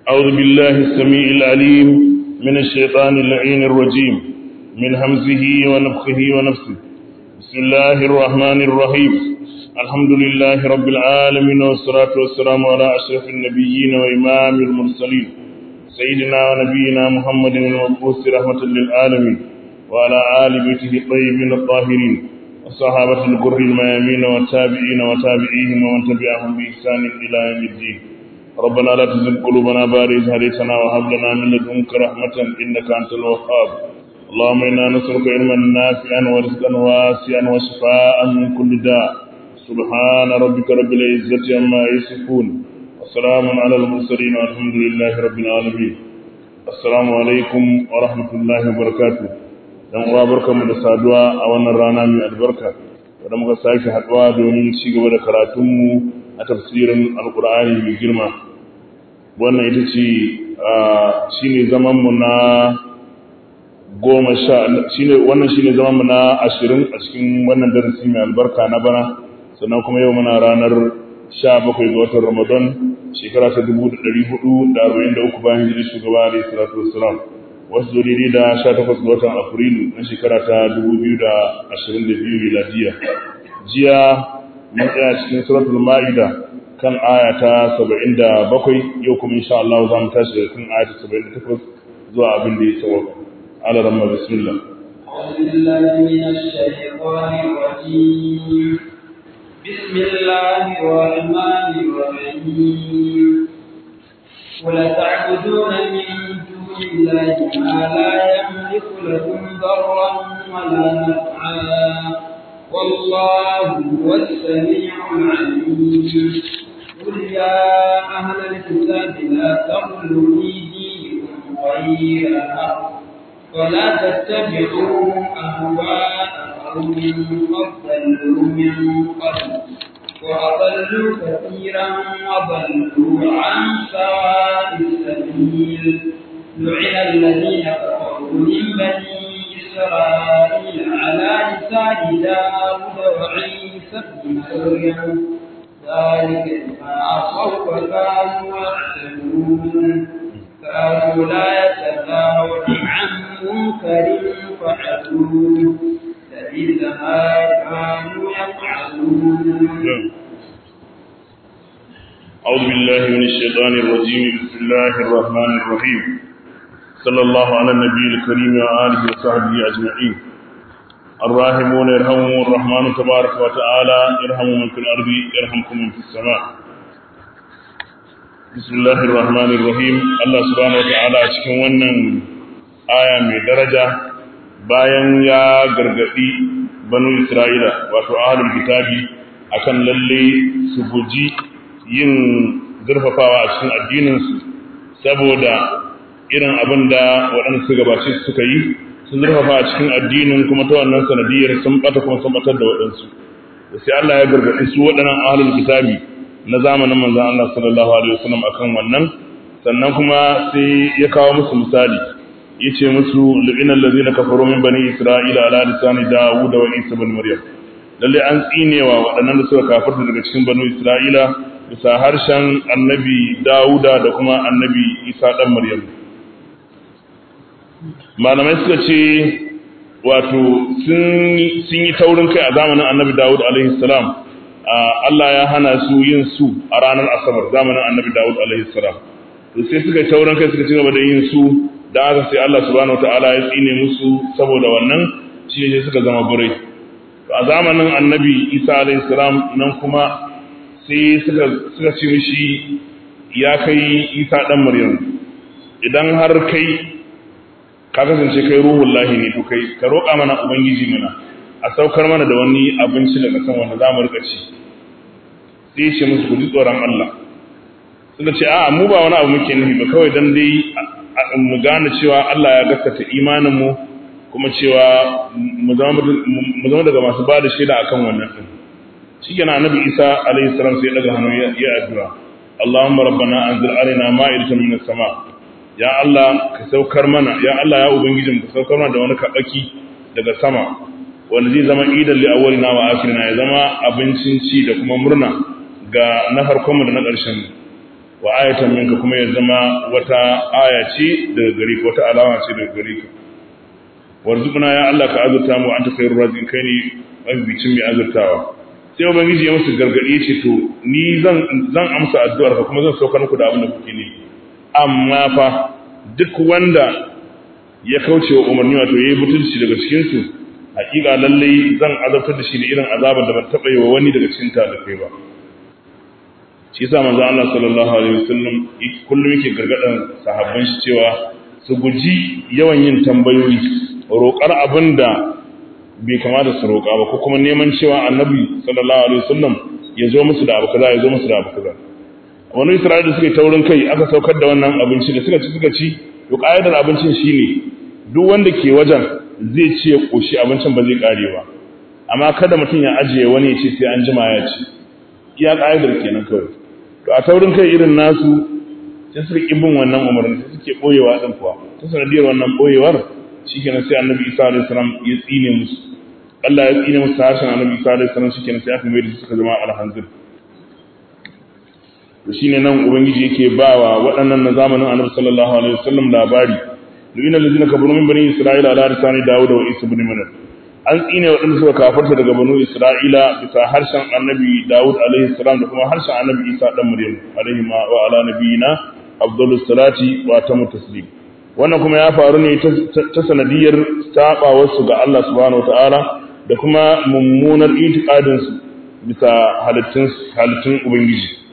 أعوذ بالله السميع العليم من الشيطان اللعين الرجيم من همزه ونفخه ونفسه بسم الله الرحمن الرحيم الحمد لله رب العالمين والصلاة والسلام على أشرف النبيين وإمام المرسلين سيدنا ونبينا محمد المبعوث رحمة للعالمين وعلى آل بيته الطيبين الطاهرين والصحابة الكر الميامين والتابعين وتابعيهم ومن تبعهم بإحسان إلى يوم الدين ربنا لا تزغ قلوبنا بعد إذ هديتنا وهب لنا من لدنك رحمة إنك أنت الوهاب اللهم إنا نسألك علما نافعا ورزقا واسعا وشفاء من كل داء سبحان ربك رب العزة عما يصفون وسلام على المرسلين والحمد لله رب العالمين السلام عليكم ورحمة الله وبركاته dan uwa barkanmu da saduwa a wannan rana mai albarka da muka sake haduwa domin ci gaba da karatunmu a tafsirin alkur'ani mai girma wannan ita ce shine zaman mu na goma sha shine wannan shine zaman mu na ashirin a cikin wannan darasi mai albarka na bana sannan kuma yau muna ranar sha bakwai ga watan ramadan shekara ta dubu da ɗari hudu da arba'in da uku bayan hijirar shugaba alaihi salatu wassalam wasu zuriri da sha takwas ga watan afrilu na shekara ta dubu biyu da ashirin da biyu miladiya jiya mun tsaya cikin suratul ma'ida kan aya ta saba'in da bakwai yau kuma insha Allah za mu tashi daga kan aya ta saba'in da takwas zuwa abin da ya tsawo ala ramma bismillah بسم الله الرحمن الرحيم ولا تعبدون من الله ما لا يملك لكم ضرا ولا نفعا والله هو السميع العليم قل يا أهل الكتاب لا تغلوا في دينكم غير الحق ولا تتبعوا أهواء قوم قد ضلوا من قبل وأضلوا كثيرا وضلوا عن سواء السبيل لعن الذين كفروا من بني إسرائيل على لسان داود وعيسى بن مريم ذلك بما عصوا وكانوا يعتدون كانوا لا يتناهون عن منكر فعلوه لبئس ما كانوا يفعلون أعوذ بالله من الشيطان الرجيم بسم الله الرحمن الرحيم صلى الله على النبي الكريم وآله وصحبه أجمعين الراحمون يرحمهم الرحمن تبارك وتعالى يرحم من في الأرض يرحمكم من في السماء بسم الله الرحمن الرحيم الله سبحانه وتعالى cikin wannan aya mai daraja bayan ya gargadi banu Isra'ila wato ahlul kitabi akan lalle su guji yin zurfafawa a cikin addininsu saboda irin abin da waɗanda su gabace suka yi sun zurfafa a cikin addinin kuma ta wannan sanadiyar sun bata kuma sun batar da waɗansu da sai Allah ya gargaɗi su waɗannan ahlul kitabi na zamanin manzon Allah sallallahu alaihi wasallam akan wannan sannan kuma sai ya kawo musu misali yace musu lu'inal ladzina kafaru min bani isra'ila ala lisani dawud wa isa ibn maryam lalle an tsinewa waɗannan da suka kafirta daga cikin banu isra'ila bisa harshen annabi dawuda da kuma annabi isa ɗan maryam malamai suka ce wato sun yi taurin kai a zamanin annabi dawud alaihi salam Allah ya hana su yin su a ranar asabar zamanin annabi dawud alaihi salam sai suka yi taurin kai suka ci gaba da yin su da haka sai Allah subhanahu wataala ya tsine musu saboda wannan shi ne suka zama burai a zamanin annabi isa alaihi salam nan kuma sai suka ce mishi ya kai isa ɗan maryam idan har kai ka kasance kai ruhun lahi ne to kai ka roƙa mana ubangiji mana a saukar mana da wani abinci daga kan wanda za mu rika ci sai ce musu ku ji tsoron Allah suka ce a mu ba wani abu muke nufi ba kawai dan dai mu gane cewa Allah ya gaskata imanin mu kuma cewa mu zama daga masu ba da shaida akan wannan din shi yana annabi isa alaihi salam sai daga hannu ya addu'a Allahumma rabbana anzil alaina ma'idatan minas sama ya Allah ka saukar mana ya Allah ya ubangijin ka saukar mana da wani kabaki daga sama wanda zai zama idan li awwalina wa akhirina ya zama abincin ci da kuma murna ga na farkon mu da na ƙarshen mu wa ayatan minka kuma ya zama wata aya ce daga gare ka wata alama ce daga gare ka warzuqna ya Allah ka azurta mu anta khairur raziqin kai ne mabicin mai azurtawa sai ubangiji ya musu gargadi ce to ni zan zan amsa addu'ar ka kuma zan saukar muku da abin da kuke ne amma fa duk wanda ya kauce wa umarni wato yayi butulci daga cikin su hakika lalle zan azabtar da shi da irin azabar da ban taba yi wa wani daga cikin ta da kai ba shi yasa manzo Allah sallallahu alaihi wasallam kullum yake gargadan sahabban shi cewa su guji yawan yin tambayoyi roƙar abin da bai kamata su roƙa ba ko kuma neman cewa annabi sallallahu alaihi wasallam ya zo musu da abu kaza ya zo musu da abu kaza wani isra'ila suka yi taurin kai aka saukar da wannan abinci da suka ci suka ci to ƙa'idar abincin shine duk wanda ke wajen zai ci ya ƙoshi abincin ba zai ƙare ba amma kada mutum ya ajiye wani ya ce sai an jima ya ci iya ƙa'idar kenan kawai to a taurin kai irin nasu sai suka ƙi bin wannan umarni sai suke ɓoyewa ɗin kuwa ta sanadiyar wannan ɓoyewar shikenan sai annabi isa alaihi salam ya tsine musu Allah ya tsine musu harshen annabi isa alaihi salam shikenan sai aka mai da suka zama alhanzir to shine nan ubangiji yake bawa waɗannan na zamanin annabi sallallahu alaihi wasallam labari lu'ina allazina kafaru min bani isra'ila ala lisani dawud wa isa ibn maryam an tsine waɗanda suka kafarta daga banu isra'ila bisa harshen annabi dawud alaihi salam da kuma harshen annabi isa dan maryam alaihi wa ala nabiyina afdalus salati wa tamu taslim wannan kuma ya faru ne ta sanadiyar saɓawarsu ga Allah subhanahu wa ta'ala da kuma mummunar itikadinsu bisa halittun Ubangiji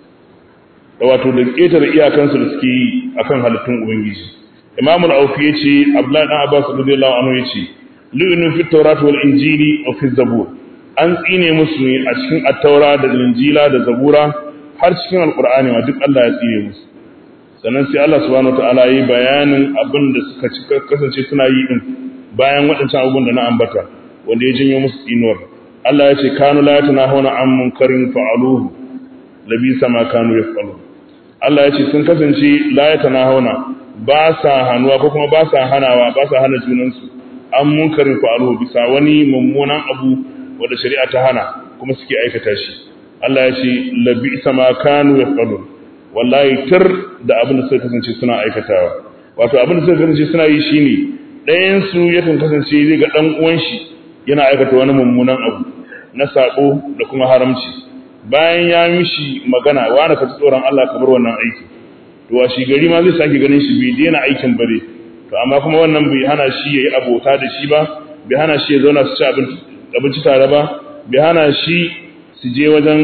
da wato da ƙetare iyakansu da suke yi a kan halittun Ubangiji. Imamul Aufi ya ce, Abdullahi ɗan Abbas radiyallahu anhu ya ce, Lu'inu fi Taurat wal Injili wa fi Zabur. An tsine musu ne a cikin Attaura da Injila da Zabura har cikin Alƙur'ani ma duk Allah ya tsine musu. sannan sai Allah subhanahu wataala yi bayanin abin da suka ci kasance suna yi din bayan waɗancan abubuwan da na ambata wanda ya janyo musu tsinuwar Allah ya ce kanu la yatanahuna an munkarin fa'aluhu labisa ma kanu yaf'alu Allah ya ce sun kasance la yatanahuna ba sa hanuwa ko kuma ba sa hanawa ba sa hana junansu an munkarin fa'aluhu bisa wani mummunan abu wanda shari'a ta hana kuma suke aikata shi Allah ya ce labisa ma kanu yaf'alu wallahi tir da abin da suka kasance suna aikatawa wato abin da suka kasance suna yi shine ɗayan su yakan kasance zai ga dan uwan shi yana aikata wani mummunan abu na sako da kuma haramci bayan ya mishi magana wani ka tsoron Allah ka bar wannan aiki to a shi gari ma zai sake ganin shi bai daina aikin bare to amma kuma wannan bai hana shi yayi abota da shi ba bai hana shi ya zauna su ci abinci tare ba bai hana shi su je wajen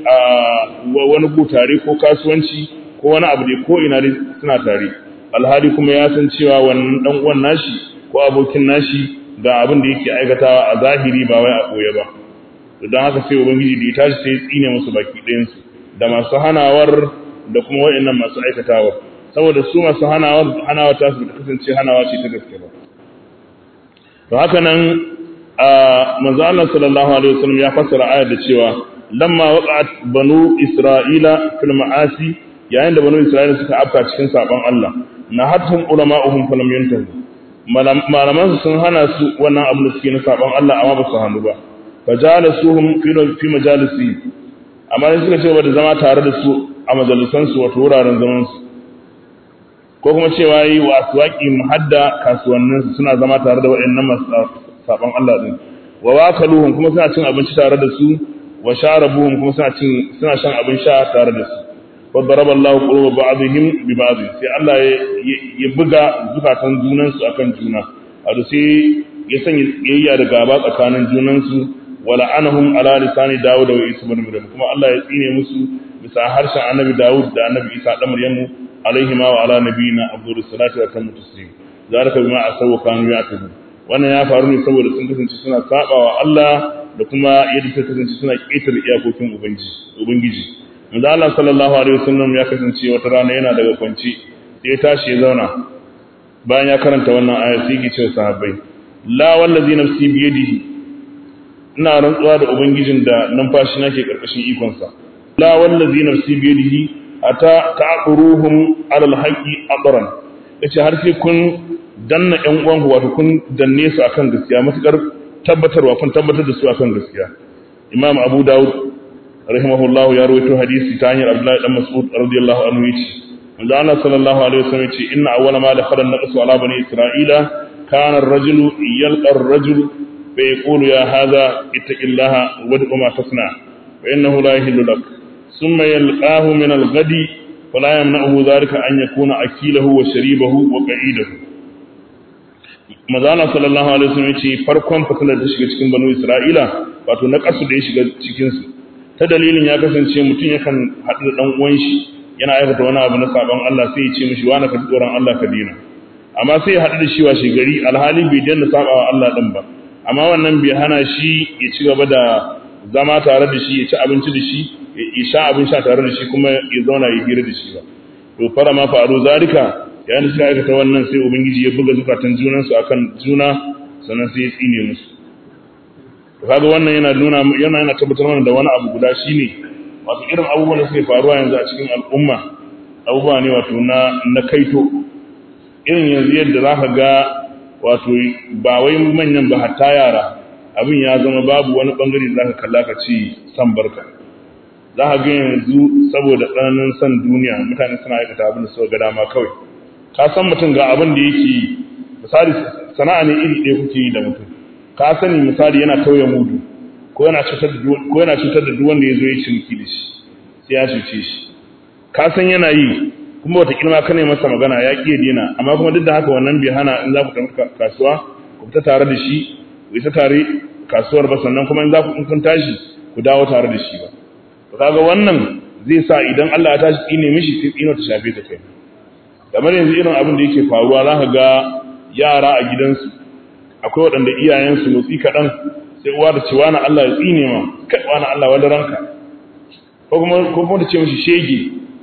wani gu tare ko kasuwanci ko wani abu da ko ina dai suna tare alhali kuma ya san cewa wannan dan uwan nashi ko abokin nashi ga abin da yake aikatawa a zahiri ba wai a koye ba to dan haka sai ubangiji da ya tashi sai ya tsine musu baki ɗayan su da masu hanawar da kuma waɗannan masu aikatawa saboda su masu hanawar hanawa ta su kasance hanawa ce ta gaske ba to haka nan manzo Allah sallallahu alaihi wasallam ya fassara ayar da cewa lamma waqa'at banu isra'ila fil ma'asi yayin da banu isra'ila suka afka cikin saban Allah nahatum ulama'uhum falam yantahu malaman sun hana su wannan abin da suke na saban Allah amma ba su hannu ba fajalisuhum fi fi majalisi amma sai suka ce da zama tare da su a majalisan su wato wuraren zaman su ko kuma cewa yi wa aswaqi muhadda kasuwannin su suna zama tare da waɗannan masu saban Allah din wa wakaluhum kuma suna cin abinci tare da su wa sharabuhum kuma suna cin suna shan abin sha tare da su wa daraballahu quluba ba'dihim bi ba'd sai Allah ya buga zukatan junan su akan juna wato sai ya sanya yayya da gaba tsakanin junan su wa la'anahum ala lisani Dawud wa Isa ibn Maryam kuma Allah ya tsine musu bisa harshen Annabi Dawud da Annabi Isa dan Maryamu alaihi ma wa ala nabiyina afdalus salatu wa tammu taslim zalika bima asaw kanu ya'tadun wannan ya faru ne saboda sun kasance suna sabawa Allah da kuma yadda suka kasance suna ƙetare iyakokin ubangiji manzo Allah sallallahu alaihi wasallam ya kasance wata rana yana daga kwanci sai ya tashi ya zauna bayan ya karanta wannan aya sai ya ce sahabbai la wallazi nafsi bi yadihi ina rantsuwa da ubangijin da numfashi nake karkashin ikon sa la wallazi nafsi bi yadihi ata ta'quruhum ala alhaqi adran yace har sai kun danna ƴan uwanku wato kun danne su akan gaskiya matukar tabbatarwa kun tabbatar da su akan gaskiya imam abu daud rahimahullahu ya rawaito hadisi ta hanyar Abdullahi dan Mas'ud radiyallahu anhu yace manzo Allah sallallahu alaihi wasallam yace inna awwala ma dakhala an-naqsu ala bani isra'ila kana ar-rajulu yalqa ar-rajul fa yaqulu ya hadha ittaqillaha wad'u ma tasna fa innahu la yahillu lak thumma yalqahu min al-ghadi fala yamna'uhu dhalika an yakuna akilahu wa sharibahu wa qa'idahu manzo Allah sallallahu alaihi wasallam yace farkon fitilar da shiga cikin banu isra'ila wato na kasu da ya shiga cikin su ta dalilin ya kasance mutum yakan haɗu da ɗan uwan shi yana aikata wani abu na sabon Allah sai ya ce mishi wani ka tsoron Allah ka dina amma sai ya haɗu da shi washe gari alhali bai daina saba wa Allah ɗin ba amma wannan bai hana shi ya ci gaba da zama tare da shi ya ci abinci da shi ya sha abin sha tare da shi kuma ya zauna ya hira da shi ba to fara ma faru zalika yayin da suka aikata wannan sai ubangiji ya buga zukatan junansu akan juna sannan sai ya tsine musu kaga wannan yana nuna yana yana tabbatar mana da wani abu guda shine wato irin abubuwan da suke faruwa yanzu a cikin al'umma abubuwa ne wato na na kaito irin yanzu yadda zaka ga wato ba wai manyan ba hatta yara abin ya zama babu wani bangare da zaka kalla ka ci san barka za ka ga yanzu saboda tsananin san duniya mutane suna aikata abin da suka ga dama kawai ka san mutum ga abin da yake misali sana'a ne iri ɗaya kuke yi da mutum ka sani misali yana tauye mudu ko yana cutar da ko yana cutar da duk wanda yazo ya cinki da shi sai ya cuce shi ka san yana yi kuma wata kilma ka ne masa magana ya ƙi dina amma kuma duk da haka wannan bai hana in za ku tafi kasuwa ku fita tare da shi ku isa tare kasuwar ba sannan kuma in za ku in kun tashi ku dawo tare da shi ba to kaga wannan zai sa idan Allah ya tashi tsine mishi sai tsino ta shafe ta kai kamar yanzu irin abin da yake faruwa za ka ga yara a gidansu akwai waɗanda iyayensu motsi kaɗan sai uwa da ce wani Allah ya tsine ma kai wani Allah wani ranka ko kuma ko kuma ta ce mishi shege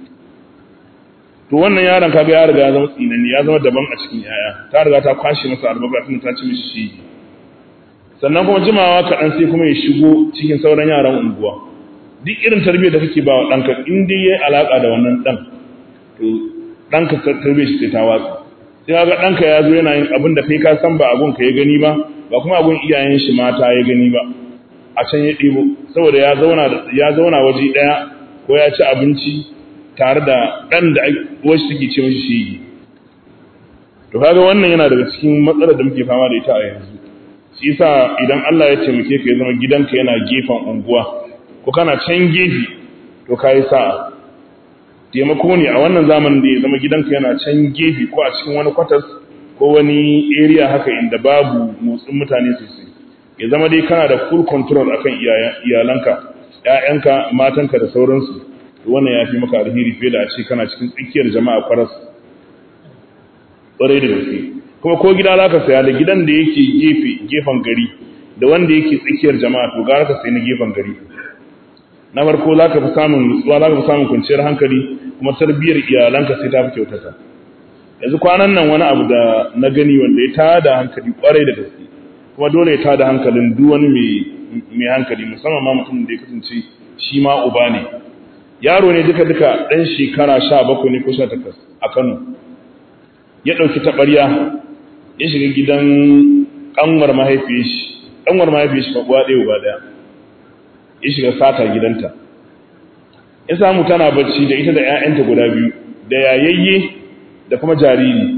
to wannan yaron kaga ya riga ya zama tsinani ya zama daban a cikin yaya ta riga ta kwashe masa albarka tun ta ce mishi shege sannan kuma jimawa kaɗan sai kuma ya shigo cikin sauran yaran unguwa duk irin tarbiyyar da kake ba wa ɗanka in dai ya yi alaƙa da wannan ɗan to ɗanka tarbiyyar shi sai ta watsa sai ga ɗanka ya zo yana yin abin da kai ka san ba abun ka ya gani ba ba kuma abun iyayen shi mata ya gani ba a can ya ɗibo saboda ya zauna ya zauna waje ɗaya ko ya ci abinci tare da ɗan da wasu suke ce mashi shi to kaga wannan yana daga cikin matsalar da muke fama da ita a yanzu shi yasa idan Allah ya taimake ka ya zama gidanka yana gefen unguwa ko kana can gefe to kai sa'a taimako ne a wannan zamanin da ya zama gidanka yana can gefe ko a cikin wani kwatas ko wani area haka inda babu motsin mutane sosai ya zama dai kana da full control akan iyalanka ƴaƴanka matanka da sauransu to wannan ya fi maka alheri fiye da a ce kana cikin tsakiyar jama'a kwaras ƙwarai da gaske kuma ko gida za ka saya da gidan da yake gefe gefen gari da wanda yake tsakiyar jama'a to gara ka sayi na gefen gari na farko za ka fi samun nutsuwa za ka fi samun kwanciyar hankali kuma tarbiyyar iyalanka sai ta fi kyautata yanzu kwanan nan wani abu da na gani wanda ya tada hankali kwarai da gaske kuma dole ya tada hankalin duk wani mai hankali musamman ma mutum da ya kasance shi ma uba ne yaro ne duka duka ɗan shekara sha bakwai ne ko sha takwas a kano ya ɗauki taɓarya ya shiga gidan ƙanwar mahaifiyar shi ƙanwar mahaifiyar shi uwa ɗaya uba ɗaya ya shiga sata gidanta ya samu tana bacci da ita da 'ya'yanta guda biyu da yayayye da kuma jariri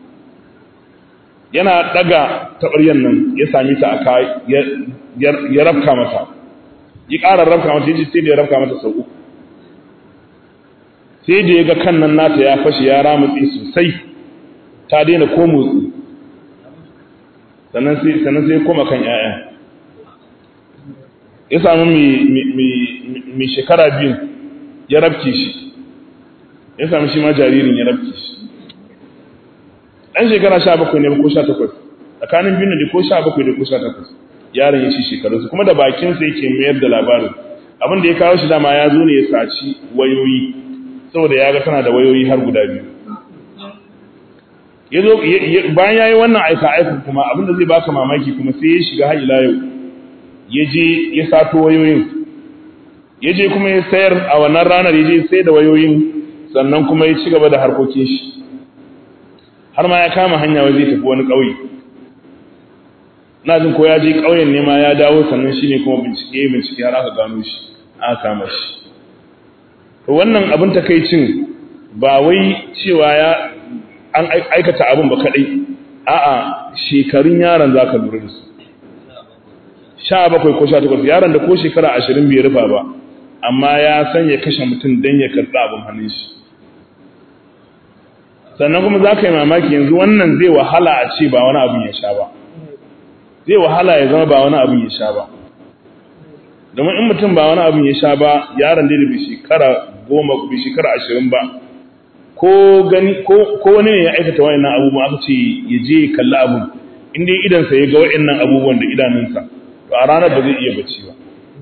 yana daga taɓaryan nan ya sami ta a ka ya rafka mata ya ƙara rafka mata ya sai da ya rafka mata sau uku sai da ya ga kan nan nata ya fashe ya ramutse sosai ta daina ko motsi sannan sai koma kan 'ya'ya ya samu mai shekara biyu ya rabke shi ya samu shi ma jaririn ya rabke shi ɗan shekara sha bakwai ne ko sha takwas tsakanin biyu da ko sha bakwai da ko sha takwas yaron ya ci shekarunsu kuma da bakinsa yake mayar da labarin abin da ya kawo shi dama ya zo ne ya saci wayoyi saboda ya ga tana da wayoyi har guda biyu ya zo bayan ya yi wannan aika aika kuma abin da zai baka mamaki kuma sai ya shiga har ila yau ya je ya sato wayoyin ya je kuma ya sayar a wannan ranar ya je sai da wayoyin sannan kuma ya ci gaba da harkokin shi har ma ya kama hanya wai zai tafi wani ƙauye na jin ko ya je ƙauyen ne ma ya dawo sannan shine kuma bincike bincike har aka gano shi aka kama shi to wannan abin takaicin ba wai cewa ya an aikata abin ba kadai a'a shekarun yaron zaka lura da su 17 ko 18 yaron da ko shekara 20 bai rufa ba amma ya san ya kashe mutum dan ya karɓi abin hannun shi sannan kuma za ka yi mamaki yanzu wannan zai wahala a ce ba wani abin ya sha ba zai wahala ya zama ba wani abin ya sha ba domin in mutum ba wani abin ya sha ba yaron da bai shekara goma bai shekara ashirin ba ko gani ko wani ne ya aikata wa'annan abubuwan aka ce ya je ya kalli abin in dai idansa ya ga wa'annan abubuwan da idanunsa to a ranar ba zai iya bacci ba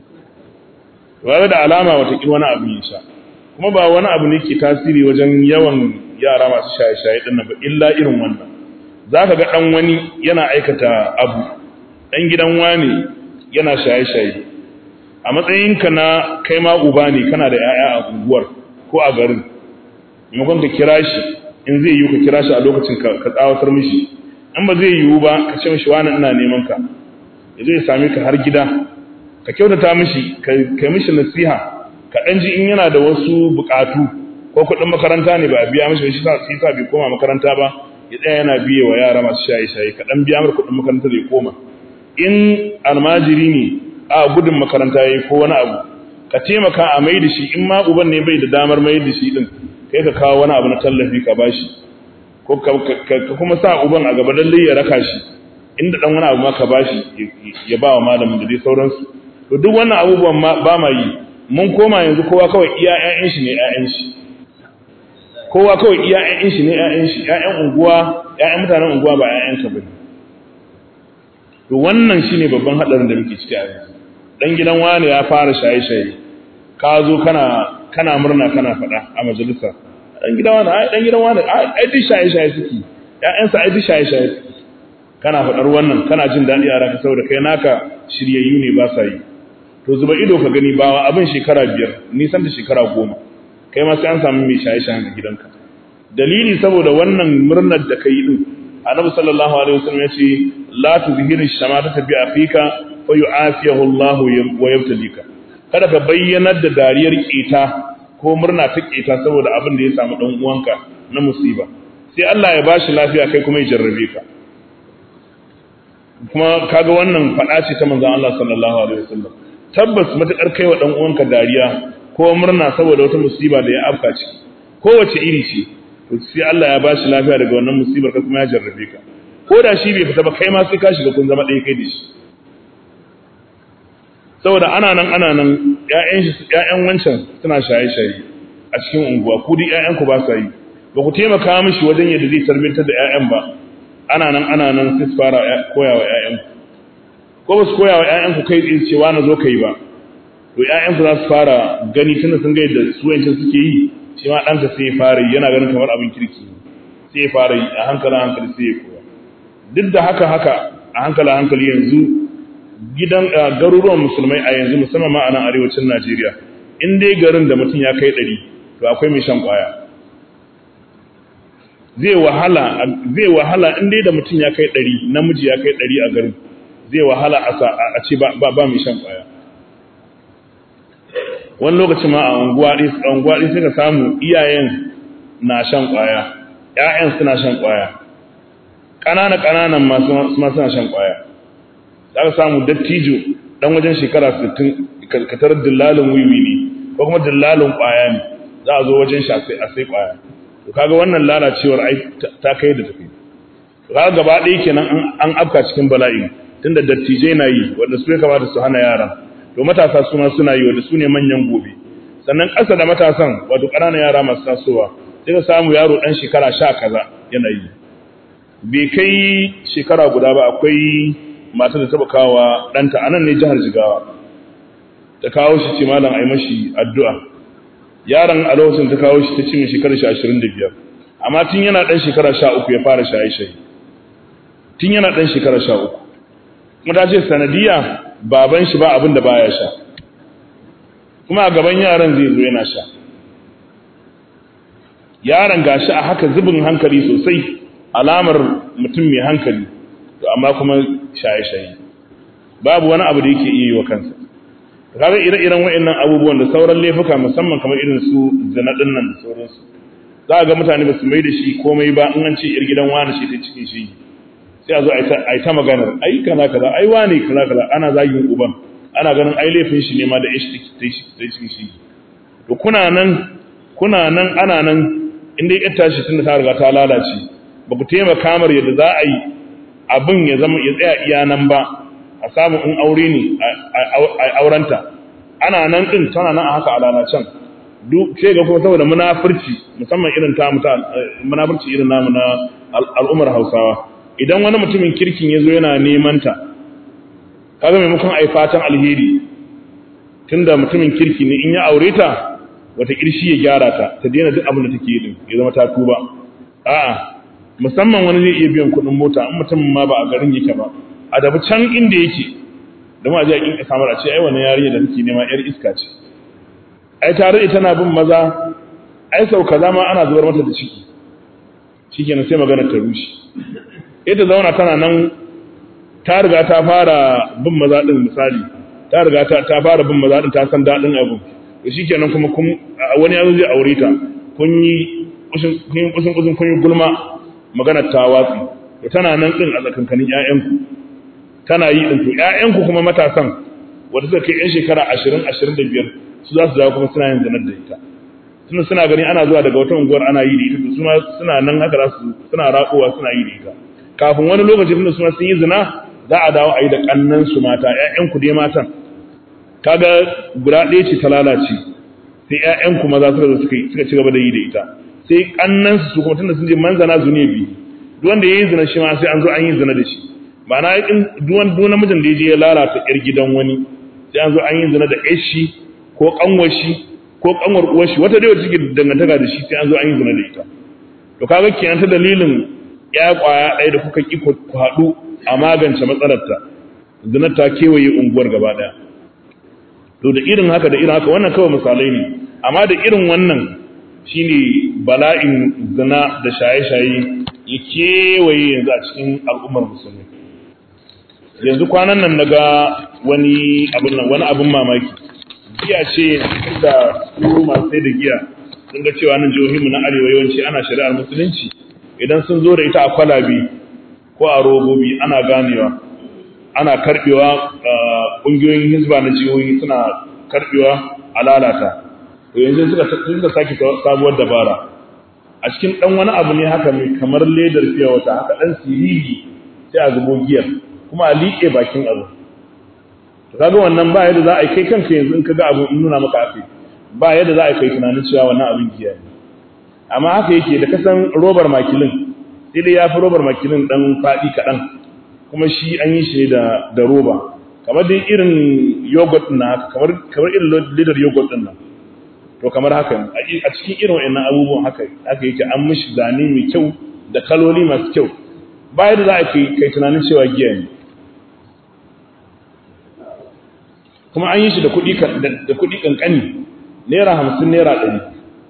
to da alama wata wani abin ya sha kuma ba wani abu ne ke tasiri wajen yawan yara masu shaye-shaye ɗin ba illa irin wannan za ka ga ɗan wani yana aikata abu ɗan gidan wani yana shaye-shaye a matsayinka na kai ma uba ne kana da 'ya'ya a unguwar ko a garin maimakon ka kira shi in zai yiwu ka kira shi a lokacin ka tsawatar mishi in ba zai yiwu ba ka ce mishi wani ina neman ka ya zo ya same ka har gida ka kyautata mishi ka mishi nasiha ka ɗan ji in yana da wasu buƙatu ko kuɗin makaranta ne ba a biya mishi shi sa sa bai koma makaranta ba ya tsaya yana biye wa yara masu shaye-shaye ka ɗan biya mar kuɗin makaranta da ya koma in almajiri ne a gudun makaranta ya yi ko wani abu ka taimaka a mai da shi in ma uban ne bai da damar mai da shi din kai ka kawo wani abu na tallafi ka bashi ko ka kuma sa uban a gaba lallai ya raka shi inda dan wani abu ma ka bashi ya ba wa malamin da dai sauransu to duk wannan abubuwan ba ma yi mun koma yanzu kowa kawai iya ƴaƴan shi ne ƴaƴan shi kowa kawai iya ƴaƴan shi ne ƴaƴan shi ƴaƴan unguwa ƴaƴan mutanen unguwa ba ƴaƴan ka bane to wannan shine babban hadarin da muke ciki a yanzu dan gidan wani ya fara shaye-shaye ka zo kana kana murna kana faɗa a majalisa dan gidan wani ai dan gidan wani ai duk shaye-shaye suke ƴaƴansa ai duk shaye-shaye suke kana faɗar wannan kana jin daɗi a ranka saboda kai naka shiryayyu ne ba sa yi to zuba ido ka gani ba abin shekara biyar nisan da shekara goma kai ma sai an samu mai shaye-shayen a gidanka dalili saboda wannan murnar da kai din annabi sallallahu alaihi wasallam yace la tuzhiru shamata bi afika fa yu'afiyahu Allah wa yabtalika kada ka bayyanar da dariyar kita ko murna ta kita saboda abin da ya samu dan uwanka na musiba sai Allah ya bashi lafiya kai kuma ya jarrabe ka kuma kaga wannan fada ce ta manzon Allah sallallahu alaihi wasallam tabbas matakar kaiwa dan uwanka dariya ko murna saboda wata musiba da ya afka ciki kowace iri ce to sai Allah ya bashi lafiya daga wannan musibar ka kuma ya jarrabe ka ko da shi bai fita ba kai ma sai ka shiga kun zama ɗaya kai da shi saboda ana nan ana nan ƴaƴan shi ƴaƴan wancan suna shaye-shaye a cikin unguwa ku duk ƴaƴan ku ba sa yi ba ku taimaka mishi wajen yadda zai tarbiyyar da ƴaƴan ba ana nan ana nan sai su fara koya wa ƴaƴan ko ba su koya wa ƴaƴan ku kai tsaye cewa na zo kai ba to ƴaƴan ku za su fara gani tunda sun ga yadda su wancan suke yi shi ma ɗanka sai ya fara yi yana ganin kamar abin kirki sai ya fara yi a hankali a hankali sai ya koya duk da haka haka a hankali a hankali yanzu gidan garuruwan musulmai a yanzu musamman ma a nan arewacin Najeriya in dai garin da mutum ya kai ɗari to akwai mai shan ƙwaya zai wahala zai wahala in dai da mutum ya kai ɗari namiji ya kai ɗari a garin zai wahala a ce ba ba mai shan ƙwaya wani lokaci ma a unguwa ɗaya sai ka samu iyayen na shan ƙwaya ‘ya'yan suna shan ƙwaya ƙanana ƙananan masu suna shan ƙwaya za ka samu dattijo ɗan wajen shekara 60 katar dillalin wiwi ne ko kuma dillalin ƙwaya ne za a zo wajen shi a sai ƙwaya to kaga wannan lalacewar ai ta kai da tafi to kaga gaba ɗaya kenan an afka cikin bala'i tunda dattijai na yi wanda su ya kamata su hana yara to matasa su ma suna yi wanda su ne manyan gobe sannan ƙasa da matasan wato ƙananan yara masu tasowa sai ka samu yaro ɗan shekara sha kaza yana yi bai kai shekara guda ba akwai mata da taɓa kawo ɗanta a nan ne jihar jigawa ta kawo shi ce malam a yi mashi addu'a yaron a lokacin ta kawo shi ta ce mai shekara shi ashirin da biyar amma tun yana ɗan shekara sha uku ya fara shaye-shaye tun yana ɗan shekara sha uku kuma ta ce sanadiyya baban shi ba abin da baya sha kuma a gaban yaran zai zo yana sha yaron gashi a haka zubin hankali sosai alamar mutum mai hankali to amma kuma shaye-shaye babu wani abu da yake iya yi wa kansa kaga ire-iren wa'annan abubuwan da sauran laifuka musamman kamar irin su zina din nan da sauransu za ga mutane ba su mai da shi komai ba in an ce ir gidan wani shi ta cikin shi sai a zo a yi ta maganar ai kaza kaza ai wani kaza kaza ana zagin uban ana ganin ai laifin shi ne ma da ishi ta cikin shi to kuna nan kuna nan ana nan inda ya tashi tunda ta riga ta lalace ba ku taimaka mar yadda za a yi abin ya zama ya tsaya iya nan ba a samu in aure ne a aurenta ana nan din tana nan a haka a lalacen duk sai ga kuma saboda munafurci musamman irin ta muta munafurci irin namu na al'ummar Hausawa idan wani mutumin kirkin ya zo yana neman ta kaga maimakon ai fatan alheri tunda mutumin kirki ne in ya aure ta wata kirshi ya gyara ta ta daina duk abin da take yi din ya zama ta tuba a'a musamman wani zai iya biyan kuɗin mota in mutum ma ba a garin yake ba a dabi can inda yake da ma ji a kinka samar a ce ai wannan yarinya da nake nema yar iska ce ai tare ita na bin maza ai sau kaza ma ana zubar mata da ciki shikenan sai magana ta rushe ita zauna tana nan ta riga ta fara bin maza din misali ta riga ta ta fara bin maza din ta san dadin abu to shikenan kuma kun wani yazo zai aure ta kun yi kushin kun kushin kun yi gulma magana ta watsi to tana nan din a tsakankanin ƴaƴanku tana yi din to ƴaƴanku kuma matasan wanda suka kai ƴan shekara 20 25 su za su dawo kuma suna yin zanar da ita suna suna gani ana zuwa daga wata unguwar ana yi da ita to suna suna nan haka za su suna raƙowa suna yi da ita kafin wani lokaci tunda suna sun yi zina za a dawo a yi da kannan su mata ƴaƴanku dai matan kaga guda ɗaya ce ta lalace sai ƴaƴanku maza suka zo suka suka ci gaba da yi da ita sai kannan su kuma tunda sun je manzana zunubi duk wanda yayi zina shi ma sai an zo an yi zina da shi ma'ana in duk duk namijin da ya je ya lalata ƴar gidan wani sai an zo an yi zina da ƴar shi ko kanwar shi ko kanwar uwar shi wata dai wacce take dangantaka da shi sai an zo an yi zina da ita to kaga kenan ta dalilin ya kwaya ɗaya da kuka ki ku haɗu a magance matsalarta zinar ta kewaye unguwar gaba ɗaya to da irin haka da irin haka wannan kawai misalai ne amma da irin wannan shine bala'in zina da shaye-shaye ya kewaye yanzu a cikin al'ummar musulmi yanzu kwanan nan naga wani abin nan wani abin mamaki giya ce da su masu sai da giya sun ga cewa nan jihohinmu na arewa yawanci ana shari'ar musulunci idan sun zo da ita a kwalabe ko a robobi ana ganewa ana karbewa ƙungiyoyin hizba na jihohi suna karbewa a lalata to yanzu suka suka sake sabuwar dabara a cikin dan wani abu ne haka mai kamar ledar fiya wata haka dan siriri sai a zubo giyar kuma a liƙe bakin abu to kaga wannan ba yadda za a kai kanka yanzu in kaga abu in nuna maka akai ba yadda za a kai tunanin cewa wannan abin giya ne amma haka yake da kasan robar makilin sai dai ya fi robar makilin dan faɗi kaɗan kuma shi an yi shi da da roba kamar dai irin yogurt na haka kamar kamar irin ledar yogurt din nan to kamar haka a cikin irin wayannan abubuwan haka haka yake an mishi zane mai kyau da kaloli masu kyau ba yadda za a kai kai tunanin cewa giya ne kuma an yi shi da kuɗi da kuɗi kankani naira hamsin naira ɗari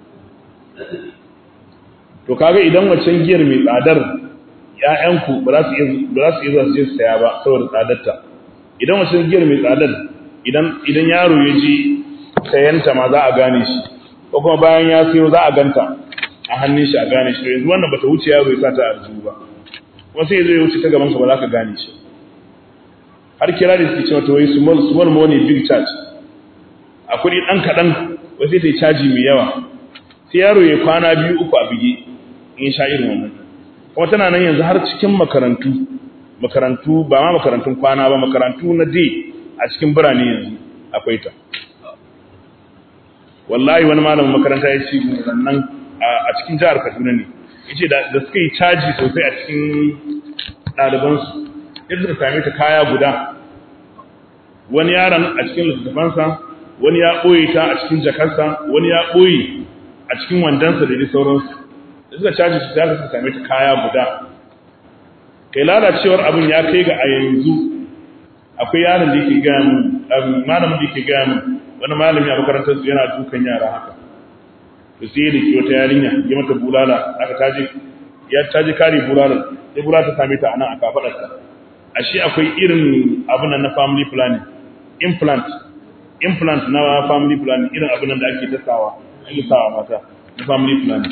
to kaga idan waccan giyar mai tsadar ‘ya'yanku ba za su iya zuwa su je saya ba saboda tsadarta idan waccan giyar mai tsadar idan yaro ya ji sayanta ma za a gane shi ko kuma bayan ya sayo za a ganta a hannun shi a gane shi yanzu wannan bata wuce yaro ya sa ta arzu ba kuma sai zai wuce ta gaban ka ba za ka gane shi har kira da suke cewa to wai small small money big charge a kuɗi ɗan kaɗan wai sai ta yi caji mai yawa sai yaro ya kwana biyu uku a bige in sha irin wannan kuma tana nan yanzu har cikin makarantu makarantu ba ma makarantun kwana ba makarantu na day a cikin birane yanzu akwai ta wallahi wani malamin makaranta ya ce nan a cikin jihar Kaduna ne yace da suka yi caji sosai a cikin ɗalibansu yadda suka same ta kaya guda wani yaron a cikin littattafansa wani ya ɓoye ta a cikin jakarsa wani ya ɓoye a cikin wandansa da dai sauransu da suka caji su ta suka same ta kaya guda kai lalacewar abin ya kai ga a yanzu akwai yaron da yake gaya min malamin da yake gaya min wani malami a makarantar su yana dukan yara haka to sai ya dake wata yarinya ya mata bulala aka taje ya taje kare bulala sai bulala ta same ta anan a kafadarta ashe akwai irin abin nan na family planning implant implant na family planning irin abin da ake tasawa ake sawa mata na family planning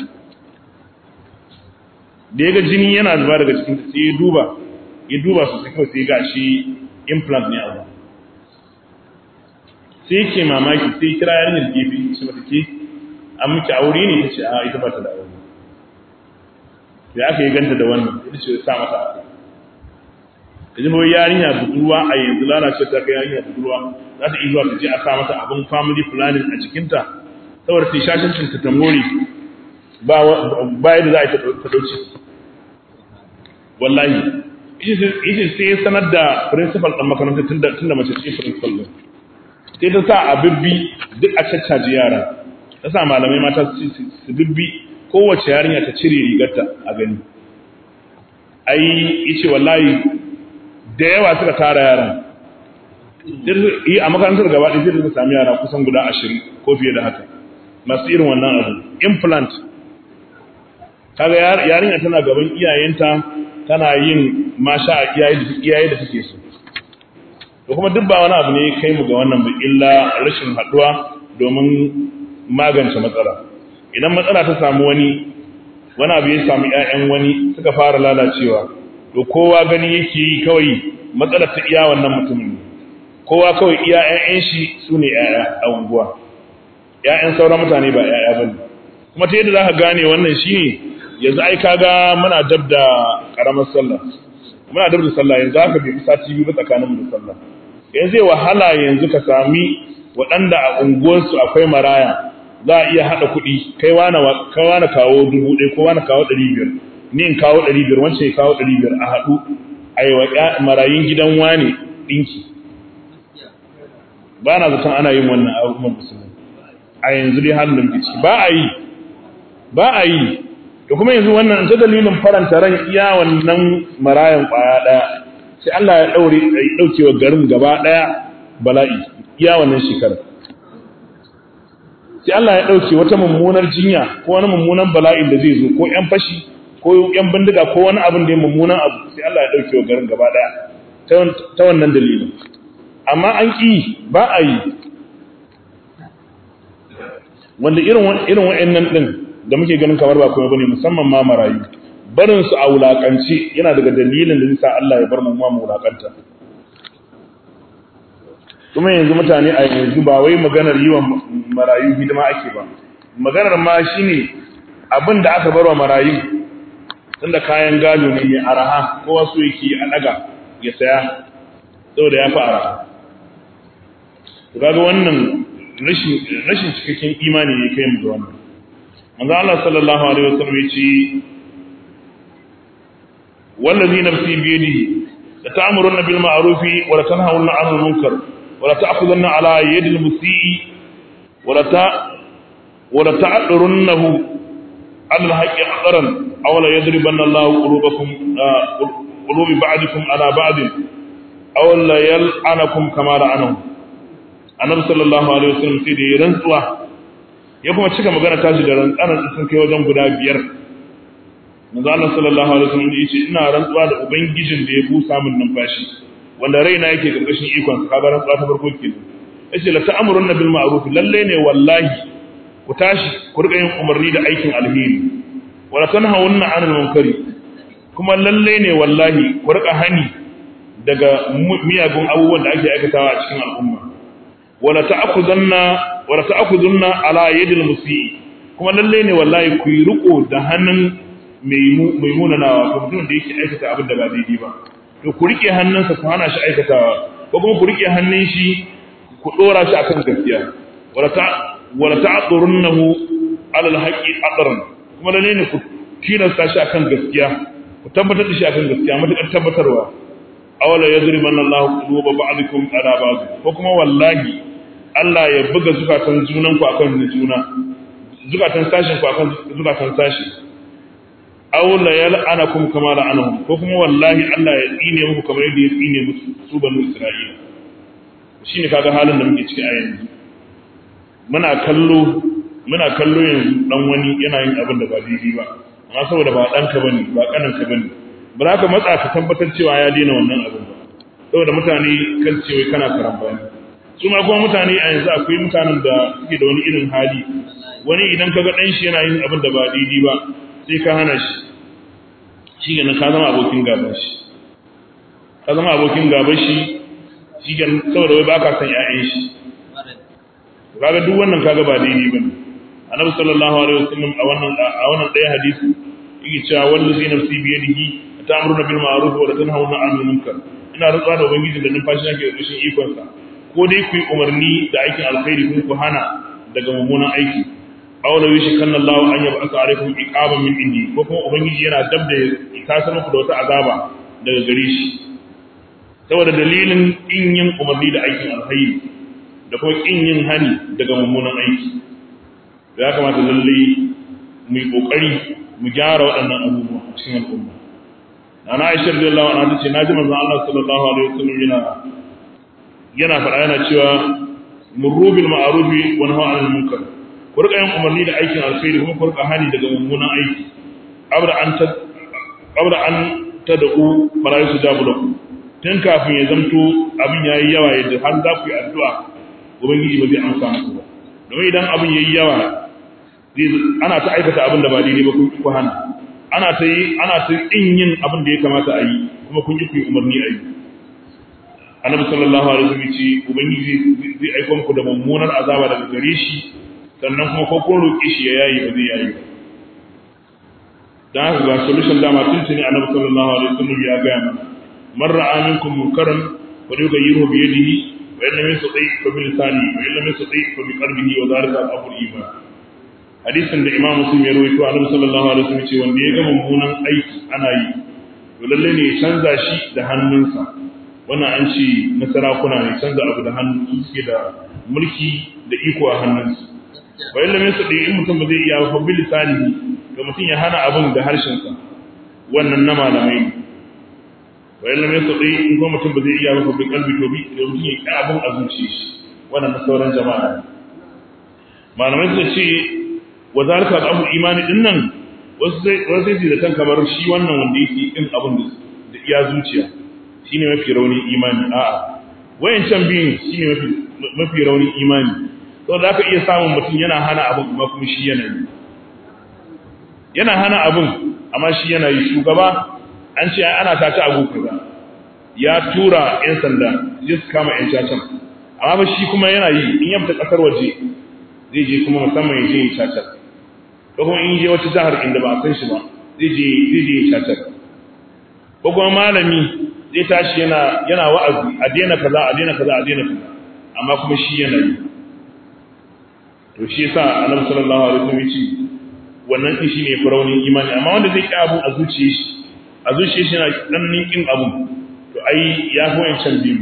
da ya ga jini yana zuba daga cikin sai ya duba ya duba su sai kawai sai ga shi implant ne a sai yake mamaki sai kira yarinyar gefe shi mata ke an miki aure ne ta ce a ita ba ta da aure sai aka yi ganta da wannan ita ce sa mata aka da jima yarinya budurwa a yanzu lalace ta kai yarinya budurwa za ta iya zuwa ta je a sa mata abin family planning a jikinta saboda ta shashin ta ta more ba yadda za a yi ta dauce wallahi ita sai sanar da principal ɗan makarantar tun da mace ce principal ɗin sai ta sa a bibbi duk a caccaji yara ta sa malamai mata su bibbi kowace yarinya ta cire rigarta a gani ai ice wallahi da yawa suka tara yaran yi a makarantar gaba ɗaya sai ta sami yara kusan guda ashirin ko fiye da haka masu irin wannan abu implant kaga yarinya tana gaban iyayenta tana yin masha a iyaye da suke so da kuma duk ba wani abu ne kai mu ga wannan ba illa rashin haɗuwa domin magance matsala idan matsala ta samu wani wani abu ya samu ƴaƴan wani suka fara lalacewa to kowa gani yake yi kawai matsalar ta iya wannan mutumin kowa kawai iya ƴaƴan shi su ne ƴaƴa a unguwa ƴaƴan sauran mutane ba ƴaƴa bane kuma ta yadda za ka gane wannan shine yanzu ai kaga muna dab da karamar sallah muna dab da sallah yanzu haka bai sati biyu ba tsakaninmu da sallah yanzu zai wahala yanzu ka sami waɗanda a unguwarsu akwai maraya za a iya haɗa kuɗi kai wani kawo dubu ɗaya ko wani kawo ɗari biyar ni in kawo ɗari biyar wancan ya kawo ɗari biyar a haɗu a yi wa marayun gidan wane ɗinki ba na zaton ana yin wannan abubuwan musulmi a yanzu dai halin da muke ciki ba a yi ba a yi da kuma yanzu wannan ta dalilin faranta ran iya wannan marayan ƙwaya ɗaya sai Allah ya ɗaure ya ɗauke wa garin gaba ɗaya bala'i iya wannan shekarar sai Allah ya ɗauke wata mummunar jinya ko wani mummunan bala'in da zai zo ko ƴan fashi ko ƴan bindiga ko wani abin da ya mummunan abu sai Allah ya ɗauke wa garin gaba ɗaya ta wannan dalilin amma an ƙi ba a yi wanda irin irin wa'annan din da muke ganin kamar ba kuma bane musamman ma marayu barin su a wulakance yana daga dalilin da zai sa Allah ya bar mu ma mu wulakanta kuma yanzu mutane a yanzu ba wai maganar yi wa marayu hidima ake ba maganar ma shine abin da aka bar wa marayu tunda kayan gado ne mai araha kowa so yake a daga ya saya saboda ya fi araha to kaga wannan rashin rashin cikakken imani ne kai mu ga wannan manzo Allah sallallahu alaihi wasallam yace wallazi nafsi bi yadihi la ta'muruna bil ma'ruf wa la tanhauna 'anil munkar wa la ta'khudunna 'ala yadi al musii wa la ta wa la ta'durunnahu 'ala al haqqi aqran aw la yadribanna Allahu qulubakum qulubi ba'dikum 'ala ba'd aw la yal'anakum kama la'anahu annabi sallallahu alaihi wasallam sai da ya rantsuwa ya kuma cika magana tashi da rantsanar sun kai wajen guda biyar manzo Allah sallallahu alaihi wasallam ya ce ina rantsuwa da ubangijin da ya busa min numfashi wanda raina yake karkashin ikon sa kaga rantsuwa ta farko kenan yace la ta'muruna bil ma'ruf lalle ne wallahi ku tashi ku rika yin umarni da aikin alheri wala tanhawunna 'anil munkari kuma lalle ne wallahi ku rika hani daga miyagun abubuwan da ake aikatawa a cikin al'umma wala ta'khudunna wala ta'khudunna ala yadil musii kuma lalle ne wallahi ku yi riko da hannun mai munanawa ko mutum da yake aikata abin da ba daidai ba to ku rike hannunsa ku hana shi aikatawa ko kuma ku rike hannun shi ku dora shi akan gaskiya wala ta wala ta'durunnahu ala alhaqi aqran kuma lalle ne ku tilasta shi akan gaskiya ku tabbatar da shi akan gaskiya matakar tabbatarwa awala yadribanna Allahu quluba ba'dikum ala ba'd ko kuma wallahi Allah ya buga zukatan junanku akan juna zukatan sashin ku akan zukatan sashi aw la yal'anakum kama la'anahum ko kuma wallahi Allah ya tsine muku kamar yadda ya tsine musu su banu Isra'ila shine kaga halin da muke ciki a yanzu muna kallo muna kallo yanzu dan wani yana yin abin da ba daidai ba amma saboda ba dan ka bane ba kanan ka bane ba za ka matsa ka tabbatar cewa ya daina wannan abin ba saboda mutane kan ce wai kana karambani su ma kuma mutane a yanzu akwai mutanen da suke da wani irin hali wani idan ka ga ɗan shi yana yin abin da ba daidai ba sai ka hana shi shi ganin ka zama abokin gaban shi ka zama abokin gaban shi shi ganin saboda wai ba ka san ƴaƴan shi kaga duk wannan kaga ba daidai ba ne annabi sallallahu alaihi wasallam a wannan a wannan ɗaya hadisi yake cewa wallazi nafsi bi yadihi ta'muruna bil ma'ruf wa tanhauna 'anil munkar ina rantsuwa da ubangiji da numfashi nake da kashin ikon sa ko dai ku yi umarni da aikin alkhairi kuma ku hana daga mummunan aiki aw la yashkanna Allahu an yab'atha alaykum iqaban min indi ko kuma ubangiji yana dab da kasar muku da wata azaba daga gare shi saboda dalilin in yin umarni da aikin alkhairi da kuma kin yin hani daga mummunan aiki ya kamata lalle mu yi kokari mu gyara waɗannan abubuwa a cikin al'umma ana Aisha radiyallahu anha tace naji manzon Allah sallallahu alaihi wasallam yana yana faɗa yana cewa murru bil ma'ruf wa nahy 'anil munkar ku rika yin umarni da aikin alkhairi kuma ku rika hani daga mummunan aiki abra an ta abra an tad'u fala yusajabu lakum tun kafin ya zamto abin yayi yawa yadda har za ku yi addu'a ubangiji ba zai amsa muku ba domin idan abin yayi yawa ana ta aikata abin da ba daidai ba kun ku hana ana ta yi ana ta yin yin abin da ya kamata a yi kuma kun yi ku yi umarni a yi annabi sallallahu alaihi wasallam ce ubangiji zai aika muku da mummunar azaba daga gare shi sannan kuma ko kun roƙe shi ya yayi ba zai yayi ba dan haka ga solution dama tun tuni annabi sallallahu alaihi wasallam ya ga mana man ra'a minkum munkaran wa yughayyiru bi yadihi wa in lam yastati fa bi lisani wa in lam yastati fa bi qalbihi wa dhalika al-amru iman hadisin da imam muslim ya rawaito annabi sallallahu alaihi wasallam ce wanda ya ga mummunan aiki ana yi to lalle ne ya canza shi da hannunsa wannan an ce na sarakuna ne canza abu da hannu su suke da mulki da iko a hannunsu wa illa min sadi in mutum ba zai iya fa bil lisani ga mutum ya hana abun da harshensa wannan na malamai ne wa illa min sadi in ko mutum ba zai iya fa bil qalbi to bi da mutum ya ki abun a zuciyar shi wannan na sauran jama'a malamai suka ce wa zalika al-amru imani din nan wasu sai wasu sai da kan kamar shi wannan wanda yake kin abun da iya zuciya shine mafi raunin imani a'a wayancan biyun shine mafi mafi raunin imani to da aka iya samun mutum yana hana abun amma kuma shi yana yi yana hana abun amma shi yana yi shugaba an ce ana tata abu kaza ya tura yan sanda ya su kama yan cacan amma ba shi kuma yana yi in ya fita kasar waje zai je kuma musamman ya je yi cacan ko kuma in je wata jihar inda ba a san shi ba zai je zai je yi cacan ko kuma malami zai tashi yana yana wa'azi a daina kaza a daina kaza a daina kaza amma kuma shi yana yi to shi yasa annabi sallallahu alaihi wasallam yace wannan din shine faraunin imani amma wanda zai ki abu a zuciyar shi a zuciyar shi yana dan ninkin abu to ai ya fi wancan biyu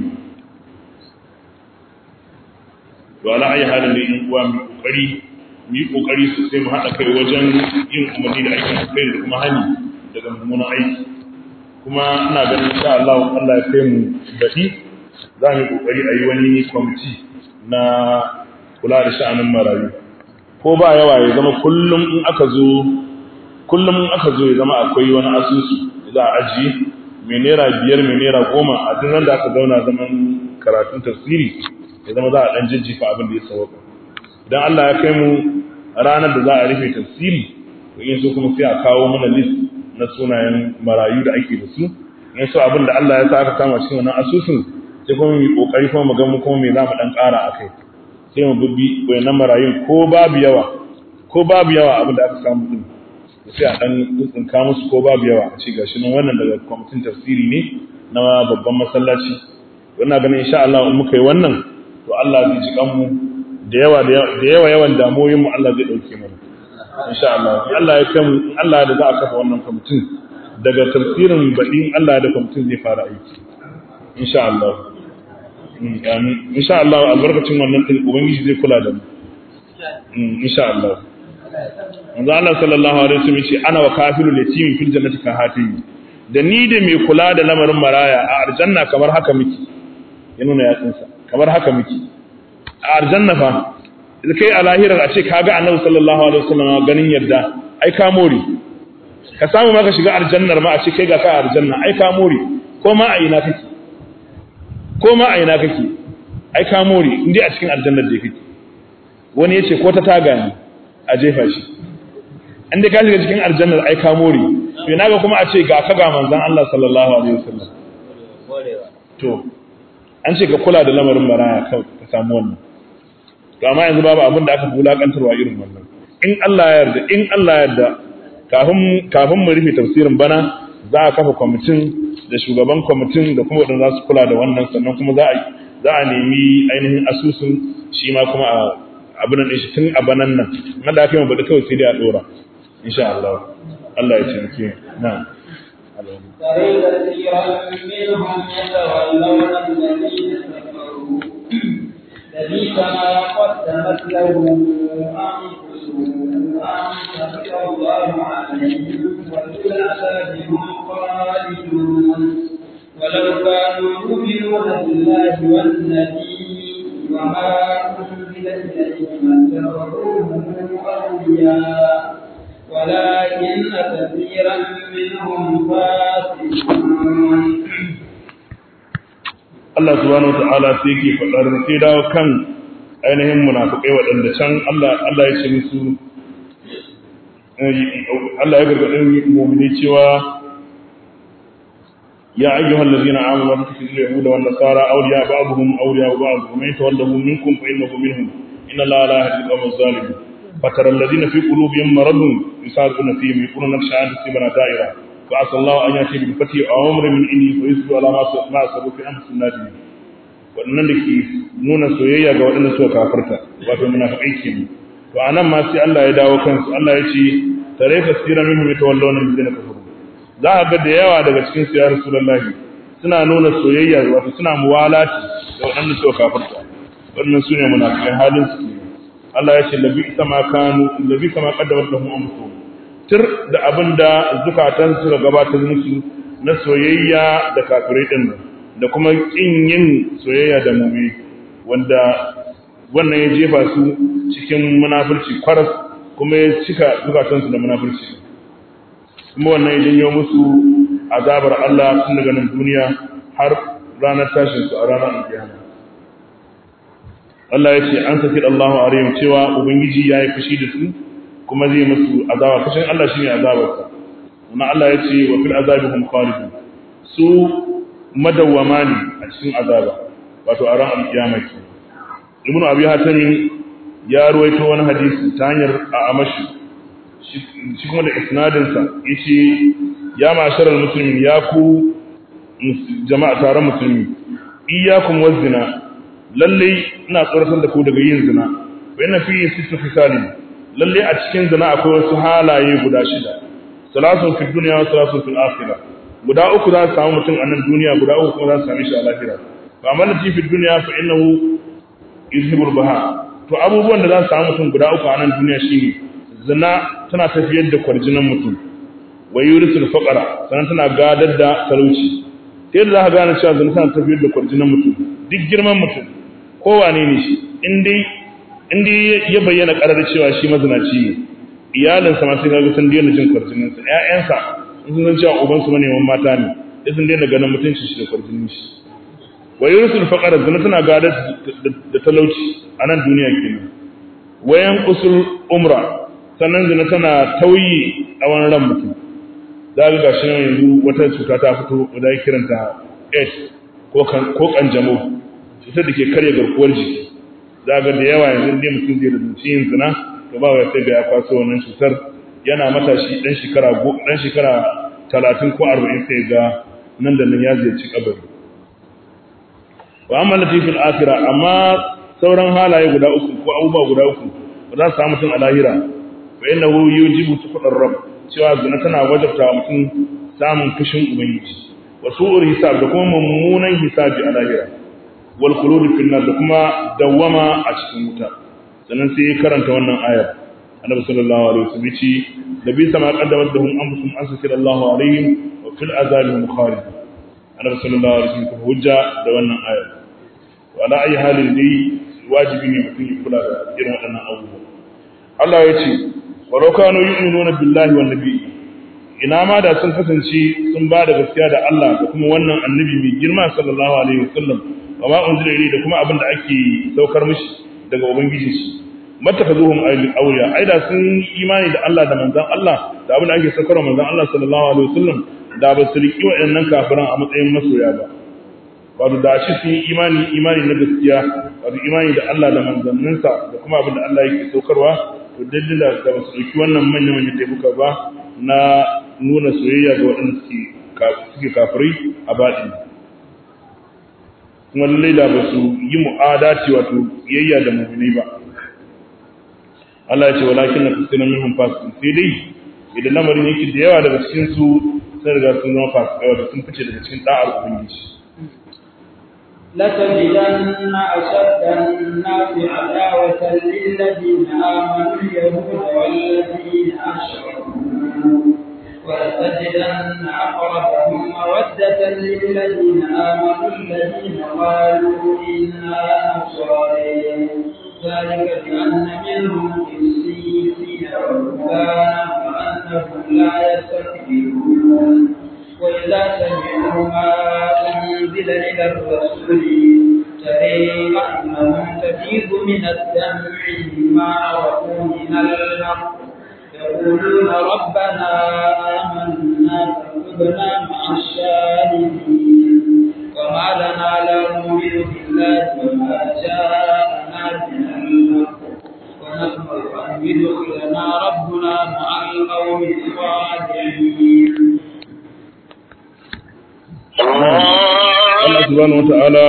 to ala ayi halin da in uwa mu kokari mu yi kokari sosai mu haɗa kai wajen yin umarni da aikin alkhairi da kuma hani daga mummunan aiki kuma ina ganin insha Allah Allah ya kai mu daɗi za mu yi kokari a yi wani kwamiti na kula da sha'anin marayu ko ba yawa ya zama kullum in aka zo kullum in aka zo ya zama akwai wani asusu da za a ajiye mai naira biyar mai naira goma a duk da aka zauna zaman karatun tafsiri ya zama za a ɗan jijjifa abin da ya sauka idan Allah ya kai mu ranar da za a rufe tafsiri to in so kuma sai a kawo mana list na sunayen marayu da ake da su in so abin da Allah ya sa aka kama cikin wannan asusun sai kuma mu yi kokari kuma mu ga mu kuma me za mu dan ƙara akai sai mu bubbi wayannan marayun ko babu yawa ko babu yawa abin da aka samu din sai a dan tsinka musu ko babu yawa a ce gashi nan wannan daga kwamitin tafsiri ne na babban masallaci wannan ganin insha Allah in muka yi wannan to Allah zai ji kanmu da yawa da yawa yawan damoyin mu Allah zai dauke mu insha Allah Allah ya kai mu Allah da za a kafa wannan kwamitin daga tafsirin baɗin Allah da kwamitin zai fara aiki insha Allah amin insha Allah albarkacin wannan din ubangiji zai kula da mu insha Allah manzo Allah sallallahu alaihi wasallam yace ana wa kafilul yatim fil jannati ka hatimi da ni da mai kula da lamarin maraya a aljanna kamar haka miki ya nuna yatsunsa kamar haka miki a aljanna fa kai a lahirar a ce kaga annabi sallallahu alaihi wasallam ganin yadda ai ka more ka samu ma ka shiga aljannar ma a ce kai ga ka aljanna ai ka more ko ma a ina kake ko ma a ina kake ai ka more in dai a cikin aljannar da kake wani yace ko ta taga ne a jefa shi in dai ka shiga cikin aljannar ai ka more to ina ga kuma a ce ga ka ga manzon Allah sallallahu alaihi wasallam to an ce ka kula da lamarin baraya ka ka samu wannan to amma yanzu babu abin da aka bulakantarwa irin wannan in Allah ya yarda in Allah ya yarda kafin kafin mu rufe tafsirin bana za a kafa kwamitin da shugaban kwamitin da kuma wadanda za su kula da wannan sannan kuma za a za a nemi ainihin asusun shi ma kuma a abin nan shi tun a banan nan na da aka yi mabaɗi kawai sai dai a ɗora insha Allah Allah ya taimake na ترى كثيرا منهم يتولون الذين كفروا لبئس ما قدمت لهم أنفسهم أن سخط الله عليهم وفي العذاب هم خالدون ولو كانوا يؤمنون بالله والنبي وما أنزل إليهم اتخذوهم أولياء ولكن كثيرا منهم فاسقون Allah subhanahu wata'ala sai yake faɗar sai dawo kan ainihin munafikai waɗanda can Allah Allah ya ce musu Allah ya gargaɗin mu'mini cewa ya ayyuhal ladzina amanu la tattakhidhu yahuda wan nasara awliya ba'dhum awliya ba'd wa man yatawallahu minkum fa innahu minhum inna Allaha la yahdi al-qawma adh-dhalimin فترى الذين في قلوبهم مرض يسارعون فيهم يقولون نخشى أن تصيبنا دائرة فعسى الله أن يأتي بالفتح أو أمر من عنده فيصبحوا على ما أصابوا في أنفسهم نادمين waɗannan da ke nuna soyayya ga waɗanda suka kafarta wato munafiqai kenan to anan ma sai Allah ya dawo kansu Allah ya ce tare ka sira minhum yatawallawna alladhina kafaru za a ga da yawa daga cikin su ya rasulullahi suna nuna soyayya wato suna muwalati da waɗanda suka kafarta waɗannan sune munafiqai halin su kenan Allah ya ce labi sama kanu labi sama qaddamat lahum anfusuhum tir da abinda zukatan su ga gabatar musu na soyayya da kafirai din nan da kuma kin yin soyayya da mu'mini wanda wannan ya jefa su cikin munafurci kwaras kuma ya cika zukatan su da munafurci kuma wannan ya janyo musu azabar Allah tun daga nan duniya har ranar tashin su a ranar alkiyama Allah ya ce an saki Allahu alaihim cewa ubangiji ya yi fushi da su kuma zai musu azaba fushin Allah shine azabarsa kuma Allah ya ce wa fil azabi hum khalidun su madawwama ne a cikin azaba wato a ran alkiyama ke Ibn Abi Hatim ya ruwaito wani hadisi ta hanyar a amashi shi kuma da isnadin sa yace ya ma'asharal muslimin ya ku jama'a taron musulmi iyyakum wazina lalle ina tsoratar da ku daga yin zina wa yana fi sittu fisali lalle a cikin zina akwai wasu halaye guda shida salasun fi dunya wa salasun fil akhirah guda uku za su samu mutum a nan duniya guda uku kuma za su same shi a lahira fa amma lati fi dunya fa innahu yuzhibul baha to abubuwan da za su samu mutum guda uku a nan duniya shine zina tana tafiyar da kwarjinan mutum wa yurisul faqara sannan tana gadar da talauci ta yadda za ka gane cewa zina tana tafiyar da kwarjinan mutum duk girman mutum kowane ne shi inda ya bayyana karar cewa shi mazinaci ne iyalinsa ma sai kaga sun daina jin kwarjininsa ƴaƴansa in sun san cewa ubansu maneman mata ne sai sun daina ganin mutunci shi da kwarjinin shi wa yursul faqara zina tana gadar da talauci a nan duniya kenan wayan usul umra sannan zina tana tauyi a wani ran mutum za ga gashi nan yanzu wata cuta ta fito da ya kiranta AIDS ko kanjamau cutar da ke karya garkuwar jiki za ga da yawa yanzu dai mutum zai da yin zina to ba wai sai ga ya kwaso wannan cutar yana matashi dan shekara dan shekara 30 ko 40 sai ga nan da nan ya ziyarci kabari wa amma latifil akhirah amma sauran halaye guda uku ko abubuwa guda uku ba za su samu mutum a lahira fa innahu yujibu tuqdar rabb cewa zina tana wajabta mutum samun fushin ubangiji wa su'ur hisab da kuma mummunan hisabi a lahira wal khulud fil nar da kuma dawama a cikin wuta sannan sai karanta wannan ayar annabi sallallahu alaihi wasallam yace da bi sama qaddamat lahum anfusuhum an sakira Allahu alaihim wa fil azabi hum khalid annabi sallallahu alaihi wasallam kuma hujja da wannan ayar wa ala ayi halin dai wajibi ne mutum ya kula da irin waɗannan abubuwa Allah ya ce wa law kanu yu'minuna billahi wan nabiyyi ina ma da sun kasance sun ba da gaskiya da Allah da kuma wannan annabi mai girma sallallahu alaihi wasallam wa ma unzila ilayhi da kuma abin da ake saukar mishi daga ubangiji shi mattakazuhum awliya ai da sun imani da Allah da manzon Allah da abin da ake saukar manzon Allah sallallahu alaihi wasallam da ba su riki waɗannan kafiran a matsayin masoya ba wato da shi sun yi imani imani na gaskiya wato imani da Allah da manzanninsa da kuma abin da Allah yake saukarwa to dalila da ba su riki wannan manyan manyan taifuka ba na nuna soyayya ga waɗanda suke kafirai a baɗi kuma lallai da ba su yi mu'adaci wato yayya da mummuni ba Allah ya ce walakin na fasirin minhum fasikin sai dai idan lamarin yake da yawa daga cikin su sun riga sun zama fasikai wato sun fice daga cikin da'ar ubangiji لتجدن أشد الناس عداوة للذين آمنوا اليهود والذين أشركوا ولتجدن أقربهم مودة للذين آمنوا الذين قالوا إنا نصارى ذلك بأن منهم قسيسين ورهبانا وأنهم لا يستكبرون وإذا سمعوا ما أنزل إلى الرسول ترى أنهم تفيض من الدمع مما عرفوا من الحق يقولون ربنا آمنا فاكتبنا مع الشاهدين وما لنا لا نؤمن بالله وما جاءنا من الحق ونطمع أن يدخلنا ربنا مع القوم الصالحين Allah subhanahu wata'ala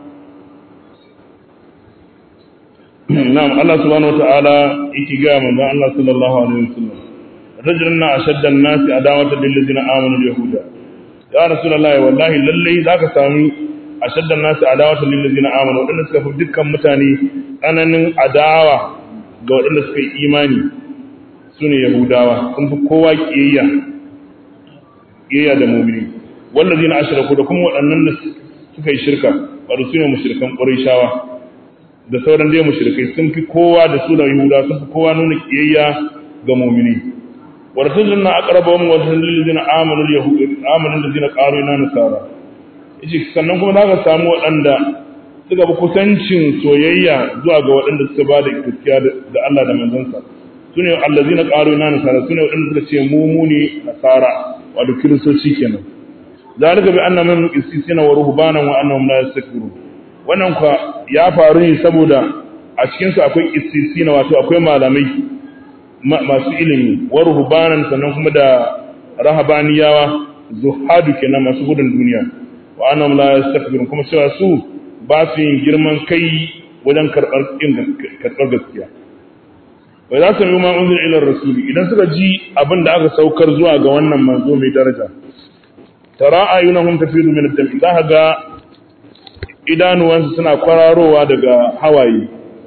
na'am Allah subhanahu wata'ala yake ga manzon Allah sallallahu alaihi wasallam rajulun ashadda an-nasi adawatan lil ladina amanu al-yahuda ya rasulullahi wallahi lalle zaka sami ashadda an-nasi adawatan lil ladina amanu wadanda suka fi dukkan mutane tsananin adawa ga wadanda suka yi imani sune yahudawa sun fi kowa kiyayya kiyayya da mu'mini wallazina ashraku da kuma waɗannan da suka yi shirka wato sune mushrikan qurayshawa da sauran dai mushrikai sun fi kowa da su da yahuda sun fi kowa nuna kiyayya ga mu'mini wa rasuluna aqrabahum wa lillazina amanu alyahud amanu allazina qalu inna nasara yace sannan kuma zaka samu waɗanda suka bi kusancin soyayya zuwa ga waɗanda suka ba da gaskiya da Allah da manzansa sune allazina qalu inna nasara sune waɗanda suka ce mu mu ne nasara wato kiristoci kenan zalika bi anna min qissisina wa ruhbanan wa annahum la yastakbirun wannan kwa ya faru ne saboda a cikin su akwai qissisina wato akwai malamai masu ilimi wa ruhbanan sannan kuma da rahabaniyawa zuhadu kenan masu gudun duniya wa annahum la yastakbirun kuma cewa su ba su yin girman kai wajen karɓar karɓar gaskiya wa za su yi ma unzir ila rasuli idan suka ji abin da aka saukar zuwa ga wannan manzo mai daraja tara ayunahum tafidu min ad-dam za ga idanuwansu suna kwararowa daga hawaye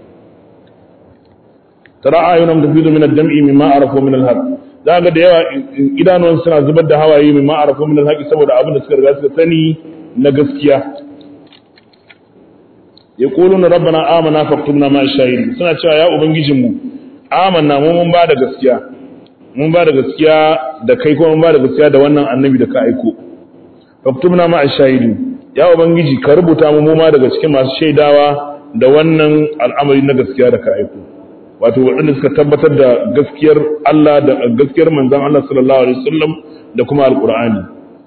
tara ayunahum tafidu min ad-dam mimma arafu min al-haq za ga da yawa idanuwansu suna zubar da hawaye mimma arafu min al-haq saboda abin da suka riga suka sani na gaskiya yaquluna rabbana amana faktubna ma shahidin suna cewa ya ubangijinmu amanna mu mun ba da gaskiya mun ba da gaskiya da kai kuma mun ba da gaskiya da wannan annabi da ka aiko faktubna ma ashahidi ya ubangiji ka rubuta mu ma daga cikin masu shaidawa da wannan al'amari na gaskiya da ka aiko wato waɗanda suka tabbatar da gaskiyar Allah da gaskiyar manzon Allah sallallahu alaihi wasallam da kuma alqur'ani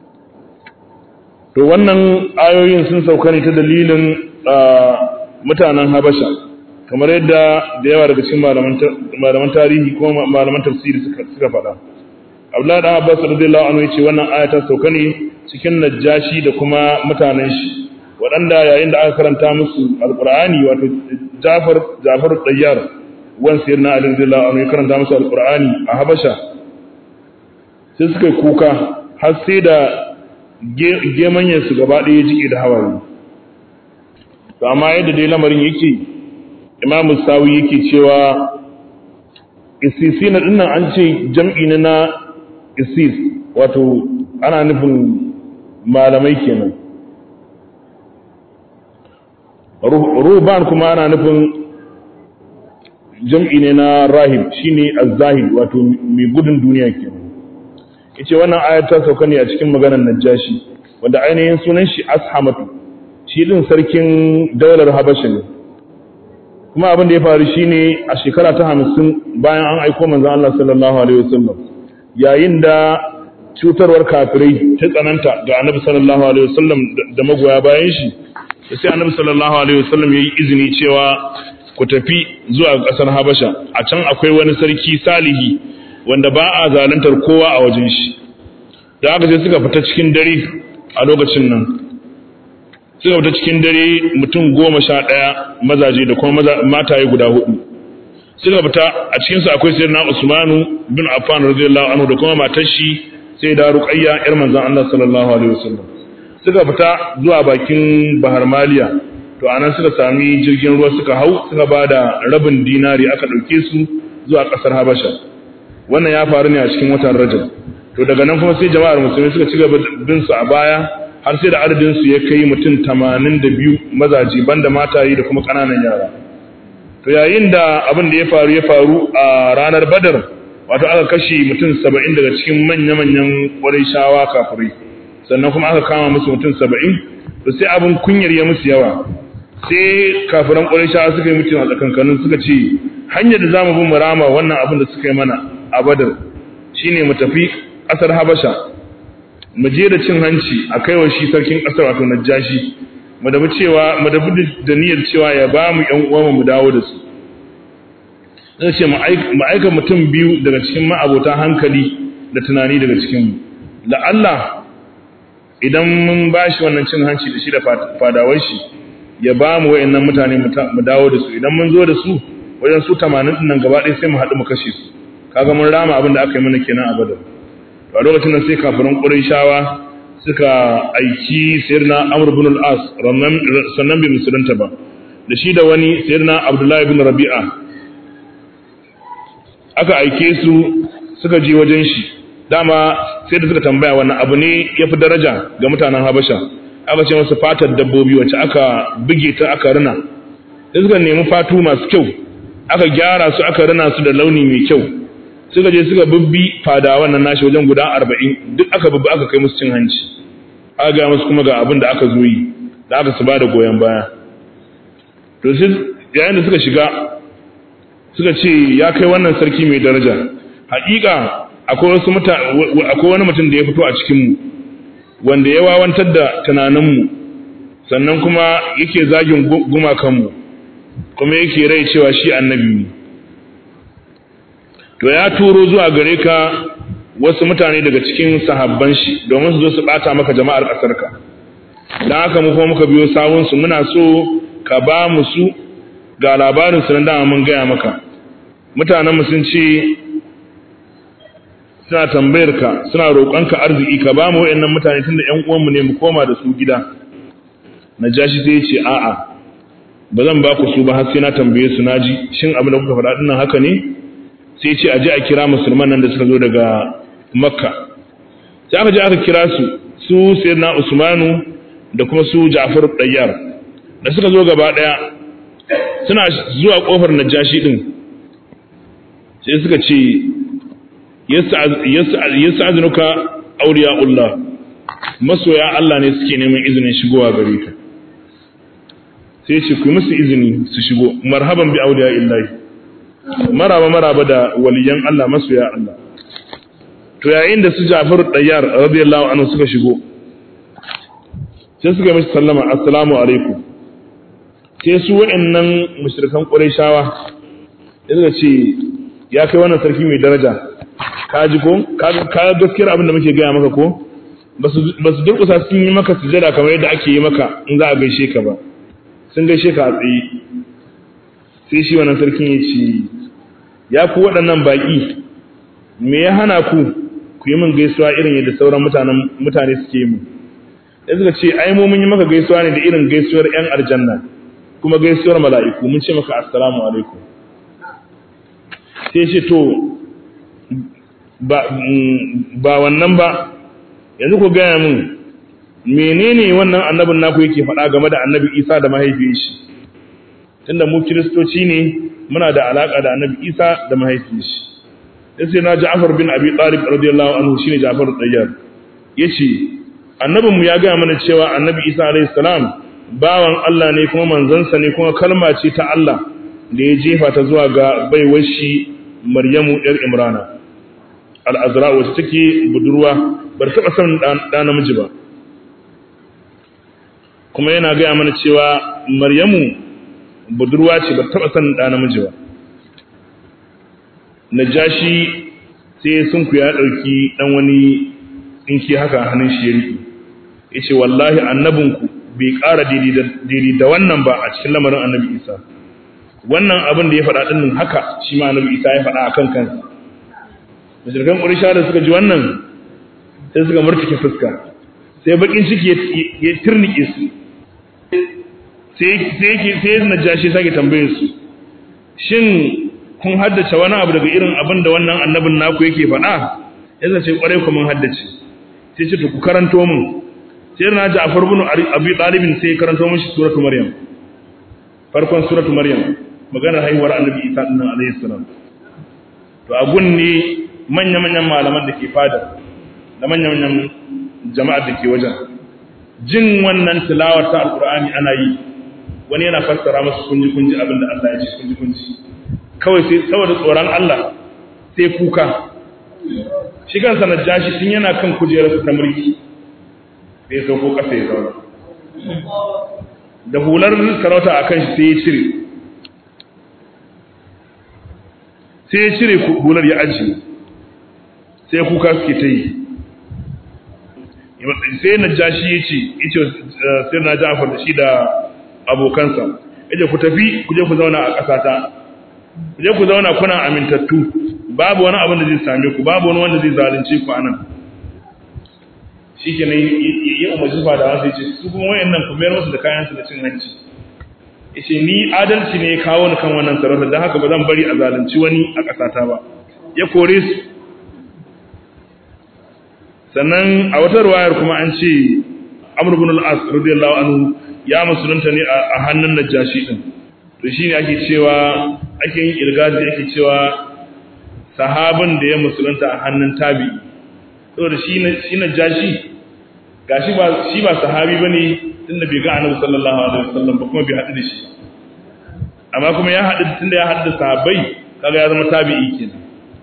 to wannan ayoyin sun sauka ne ta dalilin mutanen Habasha kamar yadda da yawa daga cikin malaman tarihi ko malaman tafsiri suka faɗa Abdullahi dan Abbas radiyallahu anhu yace wannan aya ta sauka ne cikin Najashi da kuma mutanen shi waɗanda yayin da aka karanta musu Alƙur'ani wato Jafar Jafar Tayyar wan sayyidina Ali radiyallahu anhu ya karanta musu Alƙur'ani a Habasha sai suka kuka har sai da gemanyen su gaba ɗaya jike da hawaye to amma yadda dai lamarin yake Imam Sawi yake cewa isisina dinnan an ce jam'i ne na isis wato ana nufin malamai kenan ruban kuma ana nufin jam'i ne na rahib shine az-zahid wato mai gudun duniya kenan yace wannan ayat ta sauka ne a cikin maganar najashi wanda ainihin sunan shi ashamatu shi din sarkin daular habasha ne kuma abin da ya faru shine a shekara ta hamsin bayan an aiko manzon Allah sallallahu alaihi wasallam yayin da cutarwar kafirai ta tsananta ga annabi sallallahu alaihi wasallam da magoya bayan shi sai annabi sallallahu alaihi wasallam yayi izini cewa ku tafi zuwa ƙasar Habasha a can akwai wani sarki salihi wanda ba a zaluntar kowa a wajen shi da aka sai suka fita cikin dare a lokacin nan suka fita cikin dare mutum goma sha ɗaya mazaje da kuma mataye guda hudu suka fita a cikinsu akwai sayyidina Usmanu bin Affan radiyallahu anhu da kuma matar shi sai da Ruqayya yar manzon Allah sallallahu alaihi wasallam suka fita zuwa bakin Bahar Maliya to anan suka sami jirgin ruwa suka hau suka bada rabin dinari aka dauke su zuwa kasar Habasha wannan ya faru ne a cikin watan Rajab to daga nan kuma sai jama'ar musulmi suka ci gaba bin su a baya har sai da adadin su ya kai mutum 82 mazaji banda mataye da kuma kananan yara to yayin da abin da ya faru ya faru a ranar Badar wato aka kashe mutum 70 daga cikin manya-manyan Qurayshawa kafirai sannan kuma aka kama musu mutum 70 to sai abin kunyar ya musu yawa sai kafiran Qurayshawa suka yi mutum a tsakankanin suka ce hanyar da zamu bi mu rama wannan abin da suka yi mana a Badar shine mu tafi ƙasar Habasha mu je da cin hanci a kaiwa shi sarkin ƙasar wato Najashi mu da cewa mu da da niyyar cewa ya ba mu ƴan uwa mu dawo da su zai ce mu aika mutum biyu daga cikin ma'abota hankali da tunani daga cikin mu la Allah idan mun bashi wannan cin hanci da shi da fadawar shi ya ba mu wayannan mutane mu dawo da su idan mun zo da su wajen su 80 din nan gaba ɗaya sai mu haɗu mu kashe su kaga mun rama abin da aka yi mana kenan a Badar a lokacin nan sai kafirin Qurayshawa suka aiki Sayyidina Amr ibn al-As sannan bai musulunta ba da shi da wani Sayyidina Abdullah ibn Rabi'a aka aike su suka je wajen shi dama sai da suka tambaya wannan abu ne yafi daraja ga mutanen Habasha aka ce musu fatar dabbobi wacce aka buge ta aka rina sai suka nemi fatu masu kyau aka gyara su aka rina su da launi mai kyau suka je suka bubbi fada wannan nashi wajen guda arba'in duk aka bubbi aka kai musu cin hanci aka gaya musu kuma ga abin da aka zo yi da aka su ba da goyon baya to sai yayin da suka shiga suka ce ya kai wannan sarki mai daraja haƙiƙa akwai wasu akwai wani mutum da ya fito a cikin mu wanda ya wawantar da tunaninmu sannan kuma yake zagin gumakanmu kuma yake rai cewa shi annabi ne to ya turo zuwa gare ka wasu mutane daga cikin sahabban shi domin su zo su bata maka jama'ar ƙasarka don haka mu kuma muka biyo sawunsu muna so ka ba mu su ga labarin su nan dama mun gaya maka mutanenmu sun ce suna tambayar ka suna roƙonka arziki ka ba mu wayannan mutane tunda ƴan uwanmu ne mu koma da su gida najashi sai ya ce a'a ba zan ba ku su ba har sai na tambaye su naji shin abin da kuka faɗa dinnan haka ne sai ce aje a kira musulman nan da suka zo daga makka sai aka je aka kira su su sayyidina usmanu da kuma su ja'far dayyar da suka zo gaba daya suna zuwa kofar najashi din sai suka ce yas'azunuka awliyaullah masoya Allah ne suke neman izinin shigowa gare ka sai ce ku musu izini su shigo marhaban bi awliya illahi maraba maraba da waliyan Allah masoya Allah to yayin da su Ja'far Dayyar radiyallahu anhu suka shigo sai suka mishi sallama assalamu alaikum sai su waɗannan mushrikan Qurayshawa suka ce ya kai wannan sarki mai daraja ka ji ko ka ka gaskiyar abin da muke gaya maka ko ba su durƙusa sun yi maka sujada kamar yadda ake yi maka in za a gaishe ka ba sun gaishe ka a tsaye sai shi wannan sarkin ya ce ya ku waɗannan baƙi me ya hana ku ku yi min gaisuwa irin yadda sauran mutanen mutane suke yi da suka ce ai mu mun yi maka gaisuwa ne da irin gaisuwar ƴan aljanna kuma gaisuwar mala'iku mun ce maka assalamu alaikum sai ce to ba ba wannan ba yanzu ku gaya min menene wannan annabin naku yake faɗa game da annabi Isa da mahaifiyar shi tunda mu kiristoci ne muna da alaka da annabi Isa da mahaifiyar shi sai na Ja'far bin Abi Talib radiyallahu anhu shine Ja'far Tayyar yace annabin mu ya ga mana cewa annabi Isa alayhi salam bawan Allah ne kuma manzansa ne kuma kalma ce ta Allah da ya jefa ta zuwa ga baiwar shi Maryamu ‘yar Imrana, al'azra wacce take budurwa bar taɓa son ɗa namiji ba. Kuma yana gaya mana cewa Maryamu budurwa ce bar taɓa son ɗa namiji ba. Najashi sai sun ku ya ɗauki ɗan wani tsinki haka hannun shi ya riƙe. Ya ce, Wallahi annabinku bai ƙara daidai da wannan ba a cikin lamarin annabi Isa. wannan abin da ya faɗa ɗin haka shi ma annabi isa ya faɗa a kan kansa mashirkan ƙurisha da suka ji wannan sai suka murtuke fuska sai bakin ciki ya turnike su sai ya najashi sake tambaye su shin kun haddace wani abu daga irin abin da wannan annabin naku yake faɗa ya zace ƙwarai ku mun haddace sai ce to ku karanto mu sai na ji a farbunu abi ɗalibin sai ya karanto mishi suratu maryam farkon suratu maryam maganar haihuwar annabi isa din nan alayhi salam to a gun ne manya manyan malaman da ke fada da manya manyan jama'ar da ke wajen jin wannan tilawar ta alqur'ani ana yi wani yana fassara musu kunji kunji abin da Allah ya ce kunji kunji kawai sai saboda tsoron Allah sai kuka shi kansa najashi tun yana kan kujerar ta mulki sai sauko kasa ya zauna da hular sarauta akan shi sai ya cire sai ya cire hular ya ajiye sai kuka suke ta yi sai na ja shi ya ce ita sai na jafar da shi da abokansa yace ku tafi ku je ku zauna a ƙasata ku je ku zauna kuna amintattu babu wani abin da zai same ku babu wani wanda zai zalunce ku anan shi ke nan yi umarci fadawa sai ce su kuma wayannan ku mayar musu da kayansu da cin hanci yace ni adalci ne ya kawo ni kan wannan sarauta don haka ba zan bari a zalunci wani a ƙasata ba ya kore su sannan a wata ruwayar kuma an ce Amr ibn al-As radiyallahu anhu ya musulunta ne a hannun Najashi din to shine ake cewa ake yin ilgazi ake cewa sahabin da ya musulunta a hannun tabi saboda shi shi Najashi gashi ba shi ba sahabi bane tunda bai ga Annabi sallallahu alaihi wasallam ba kuma bai haɗu da shi amma kuma ya haɗu tunda ya haɗu da sahabbai kaga ya zama tabi'i kenan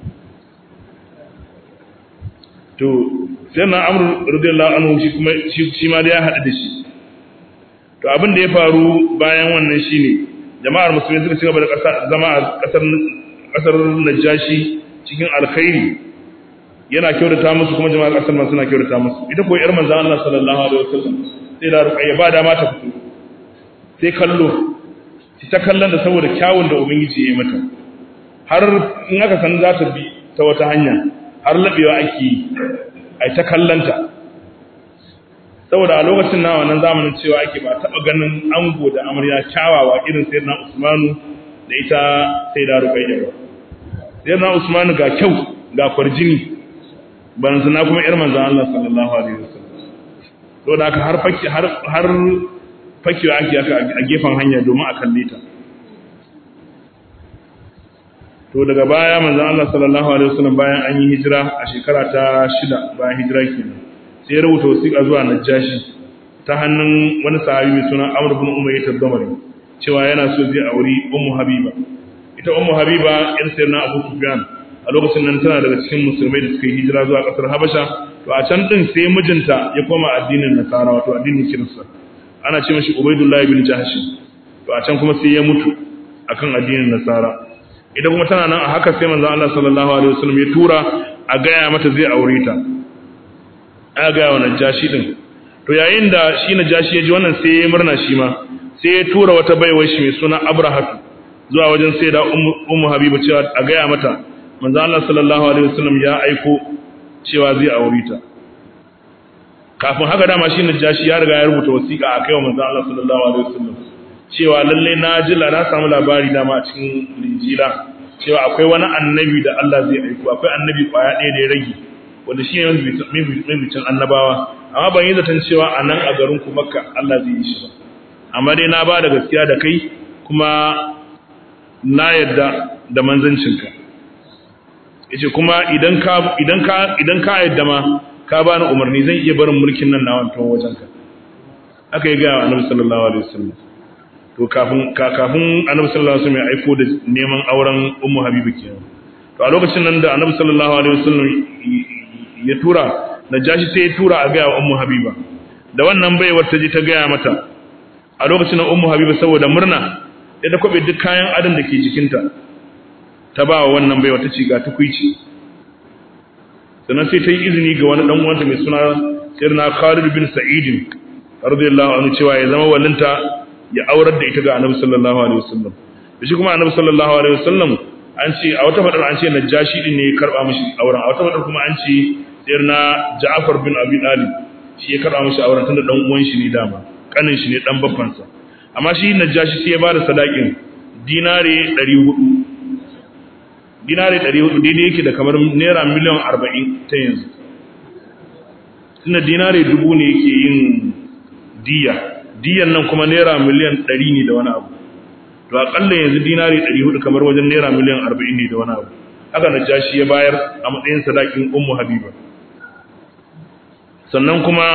to sai na amru radiyallahu anhu shi kuma shi ma da ya haɗu da shi to abin da ya faru bayan wannan shine jama'ar musulmi suka ci gaba da zama a ƙasar ƙasar Najashi cikin alkhairi yana kyautata musu kuma jama'ar ƙasar ma suna kyautata musu ita ko yar manzon Allah sallallahu alaihi wasallam sai da ruqayya ba dama ta fito sai kallo ta kallon da saboda kyawun da ubangiji ya yi mata har in aka san za ta bi ta wata hanya har labewa ake yi a ta kallanta saboda a lokacin na wannan zamanin cewa ake ba taɓa ganin ango da amarya kyawawa irin sai na usmanu da ita sai da rukaiya ba sai na usmanu ga kyau ga kwarjini ban zina kuma yar manzan Allah sallallahu alaihi wasallam to da haka har fakki har har fakiwa ake a gefen hanya domin a kalle ta to daga baya manzon Allah sallallahu alaihi wasallam bayan an yi hijira a shekara ta shida bayan hijira kenan sai ya rubuta wasiƙa zuwa Najashi ta hannun wani sahabi mai suna Amr ibn Umayyah ad-Damari cewa yana so zai auri Ummu Habiba ita Ummu Habiba yar sayyidina Abu Sufyan a lokacin nan tana daga cikin musulmai da suka yi hijira zuwa ƙasar Habasha to a can din sai mijinta ya koma addinin Nasara wato addinin Kirista ana ce mashi Ubaydullah ibn Jahsh to a can kuma sai ya mutu akan addinin Nasara idan kuma tana nan a haka sai manzon Allah sallallahu alaihi wasallam ya tura a gaya mata zai aure ta a gaya wa Najashi din to yayin da shi Najashi ya ji wannan sai ya murna shi ma sai ya tura wata baiwar shi mai suna Abrahatu zuwa wajen sai da Ummu Habiba cewa a gaya mata manzon Allah sallallahu alaihi wasallam ya aiko cewa zai aure ta kafin haka dama shi Najashi ya riga ya rubuta wasiƙa a kai wa manzon Allah sallallahu alaihi wasallam cewa lalle na ji na samu labari dama a cikin linjila cewa akwai wani annabi da Allah zai aiko akwai annabi kwaya ɗaya da ya rage wanda shi ne mabicin annabawa amma ban yi zaton cewa a nan a garin ku makka Allah zai yi shi ba amma dai na ba da gaskiya da kai kuma na yadda da manzancinka yace kuma idan ka idan ka idan ka yadda ma ka bani umarni zan iya barin mulkin nan na wancan wajenka aka yi gaya annabi sallallahu alaihi wasallam to kafin kafin annabi sallallahu alaihi wasallam ya aiko da neman auren ummu habiba kenan to a lokacin nan da annabi sallallahu alaihi wasallam ya tura najashi sai ya tura a gaya wa ummu habiba da wannan baiwar ta je ta gaya mata a lokacin nan ummu habiba saboda murna ya da kwabe duk kayan adam da ke jikinta ta ba wa wannan baiwa ta ce ga tukuici sannan sai ta yi izini ga wani dan uwanta mai suna sirna Khalid bin Sa'id radiyallahu anhu cewa ya zama walinta ya aurar da ita ga Annabi sallallahu alaihi wasallam shi kuma Annabi sallallahu alaihi wasallam an ce a wata fadar an ce Najashi din ne ya karba mishi auren a wata fadar kuma an ce sirna Ja'far bin Abi Talib shi ya karba mishi auren tunda dan uwan shi ne dama kanin shi ne dan babban sa amma shi Najashi sai ya bada sadakin dinare 400 dinare 400 daidai yake da kamar naira miliyan 40 ta yanzu tunda dinare dubu ne yake yin diya diyan nan kuma naira miliyan 100 ne da wani abu to akalla yanzu dinare 400 kamar wajen naira miliyan 40 ne da wani abu haka najashi ya bayar a matsayin sadakin ummu habiba sannan kuma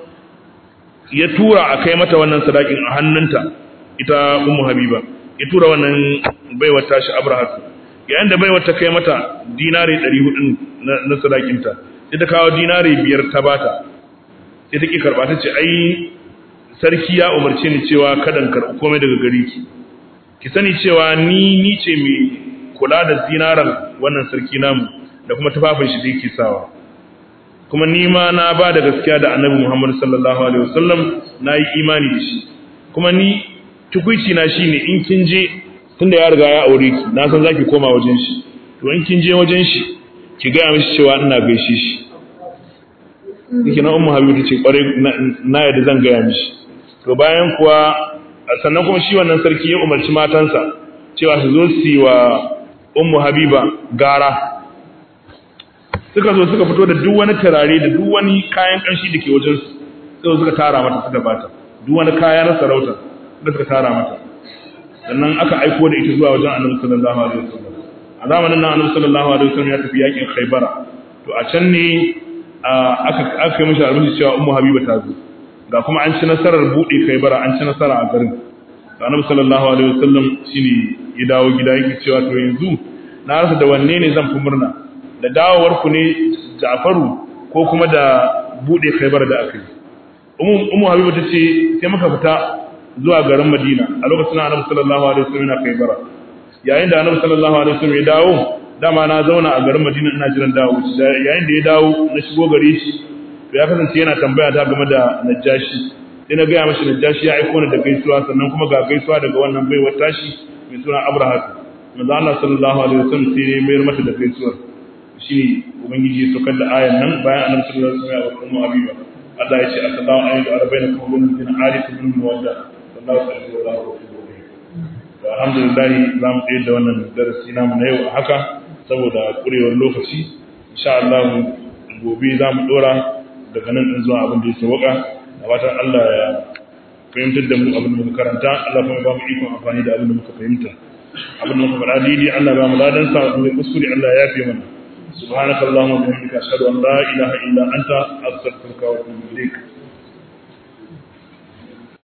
ya tura a kai mata wannan sadakin a hannunta ita ummu habiba ya tura wannan baiwar tashi abrahatu yayin da baiwar ta kai mata dinare 400 na sadakinta sai ta kawo dinare biyar ta bata sai ta ki karba ta ce ai sarki ya umarce ni cewa kada in karɓi komai daga gare ki ki sani cewa ni ni ce mai kula da zinaran wannan sarki namu da kuma tufafin shi da yake sawa kuma ni ma na ba da gaskiya da annabi Muhammad sallallahu alaihi wasallam na yi imani da shi kuma ni tukuici na shine in kin je tunda ya riga ya aure ki na san zaki koma wajen shi to in kin je wajen shi ki ga mishi cewa ina gaishe shi yake na ummu habibu tace kware na yadda zan gaya mishi to bayan kuwa sannan kuma shi wannan sarki ya umarci matansa cewa su zo su yi wa ummu habiba gara suka zo suka fito da duk wani turare da duk wani kayan kanshi da ke wajen su sai suka tara mata suka bata duk wani kaya na sarauta da suka tara mata sannan aka aiko da ita zuwa wajen annabi sallallahu alaihi wasallam a zamanin nan annabi sallallahu alaihi wasallam ya tafi yakin khaybara to a can ne aka aka yi mishi albishi cewa ummu habiba ta zo ga kuma an ci nasarar bude khaybara an ci nasara a garin annabi sallallahu alaihi wasallam shine ya dawo gida yake cewa to yanzu na rasa da wanne ne zan fi murna da dawowar ku ne Ja'faru ko kuma da bude khaybara da aka yi ummu ummu habiba ta ce sai muka fita zuwa garin Madina a lokacin Annabi sallallahu alaihi wasallam yana kai bara yayin da Annabi sallallahu alaihi wasallam ya dawo dama na zauna a garin Madina ina jiran dawo yayin da ya dawo na shigo gare shi to ya kasance yana tambaya ta game da Najashi sai na ga mashi Najashi ya aika ni da gaisuwa sannan kuma ga gaisuwa daga wannan baiwar tashi mai suna Abraha manzo Allah sallallahu alaihi wasallam sai ya mayar mata da gaisuwa shine ubangiji ya saukar da ayan nan bayan Annabi sallallahu alaihi wasallam ya ummu Habiba Allah ya ce assalamu alaikum wa rahmatullahi wa barakatuh arif bin muwadda alhamdulillah za mu tsaye da wannan darasi namu na yau a haka saboda kurewar lokaci insha Allah gobe za mu dora daga nan din zuwa abin da ya sauka da fatan Allah ya fahimtar da mu abin da muka karanta Allah kuma ba mu ikon amfani da abin da muka fahimta abin da muka faɗa daidai Allah ba mu ladan sa mu kuskure Allah ya yafe mana سبحانك اللهم وبحمدك اشهد ان لا اله الا انت استغفرك واتوب اليك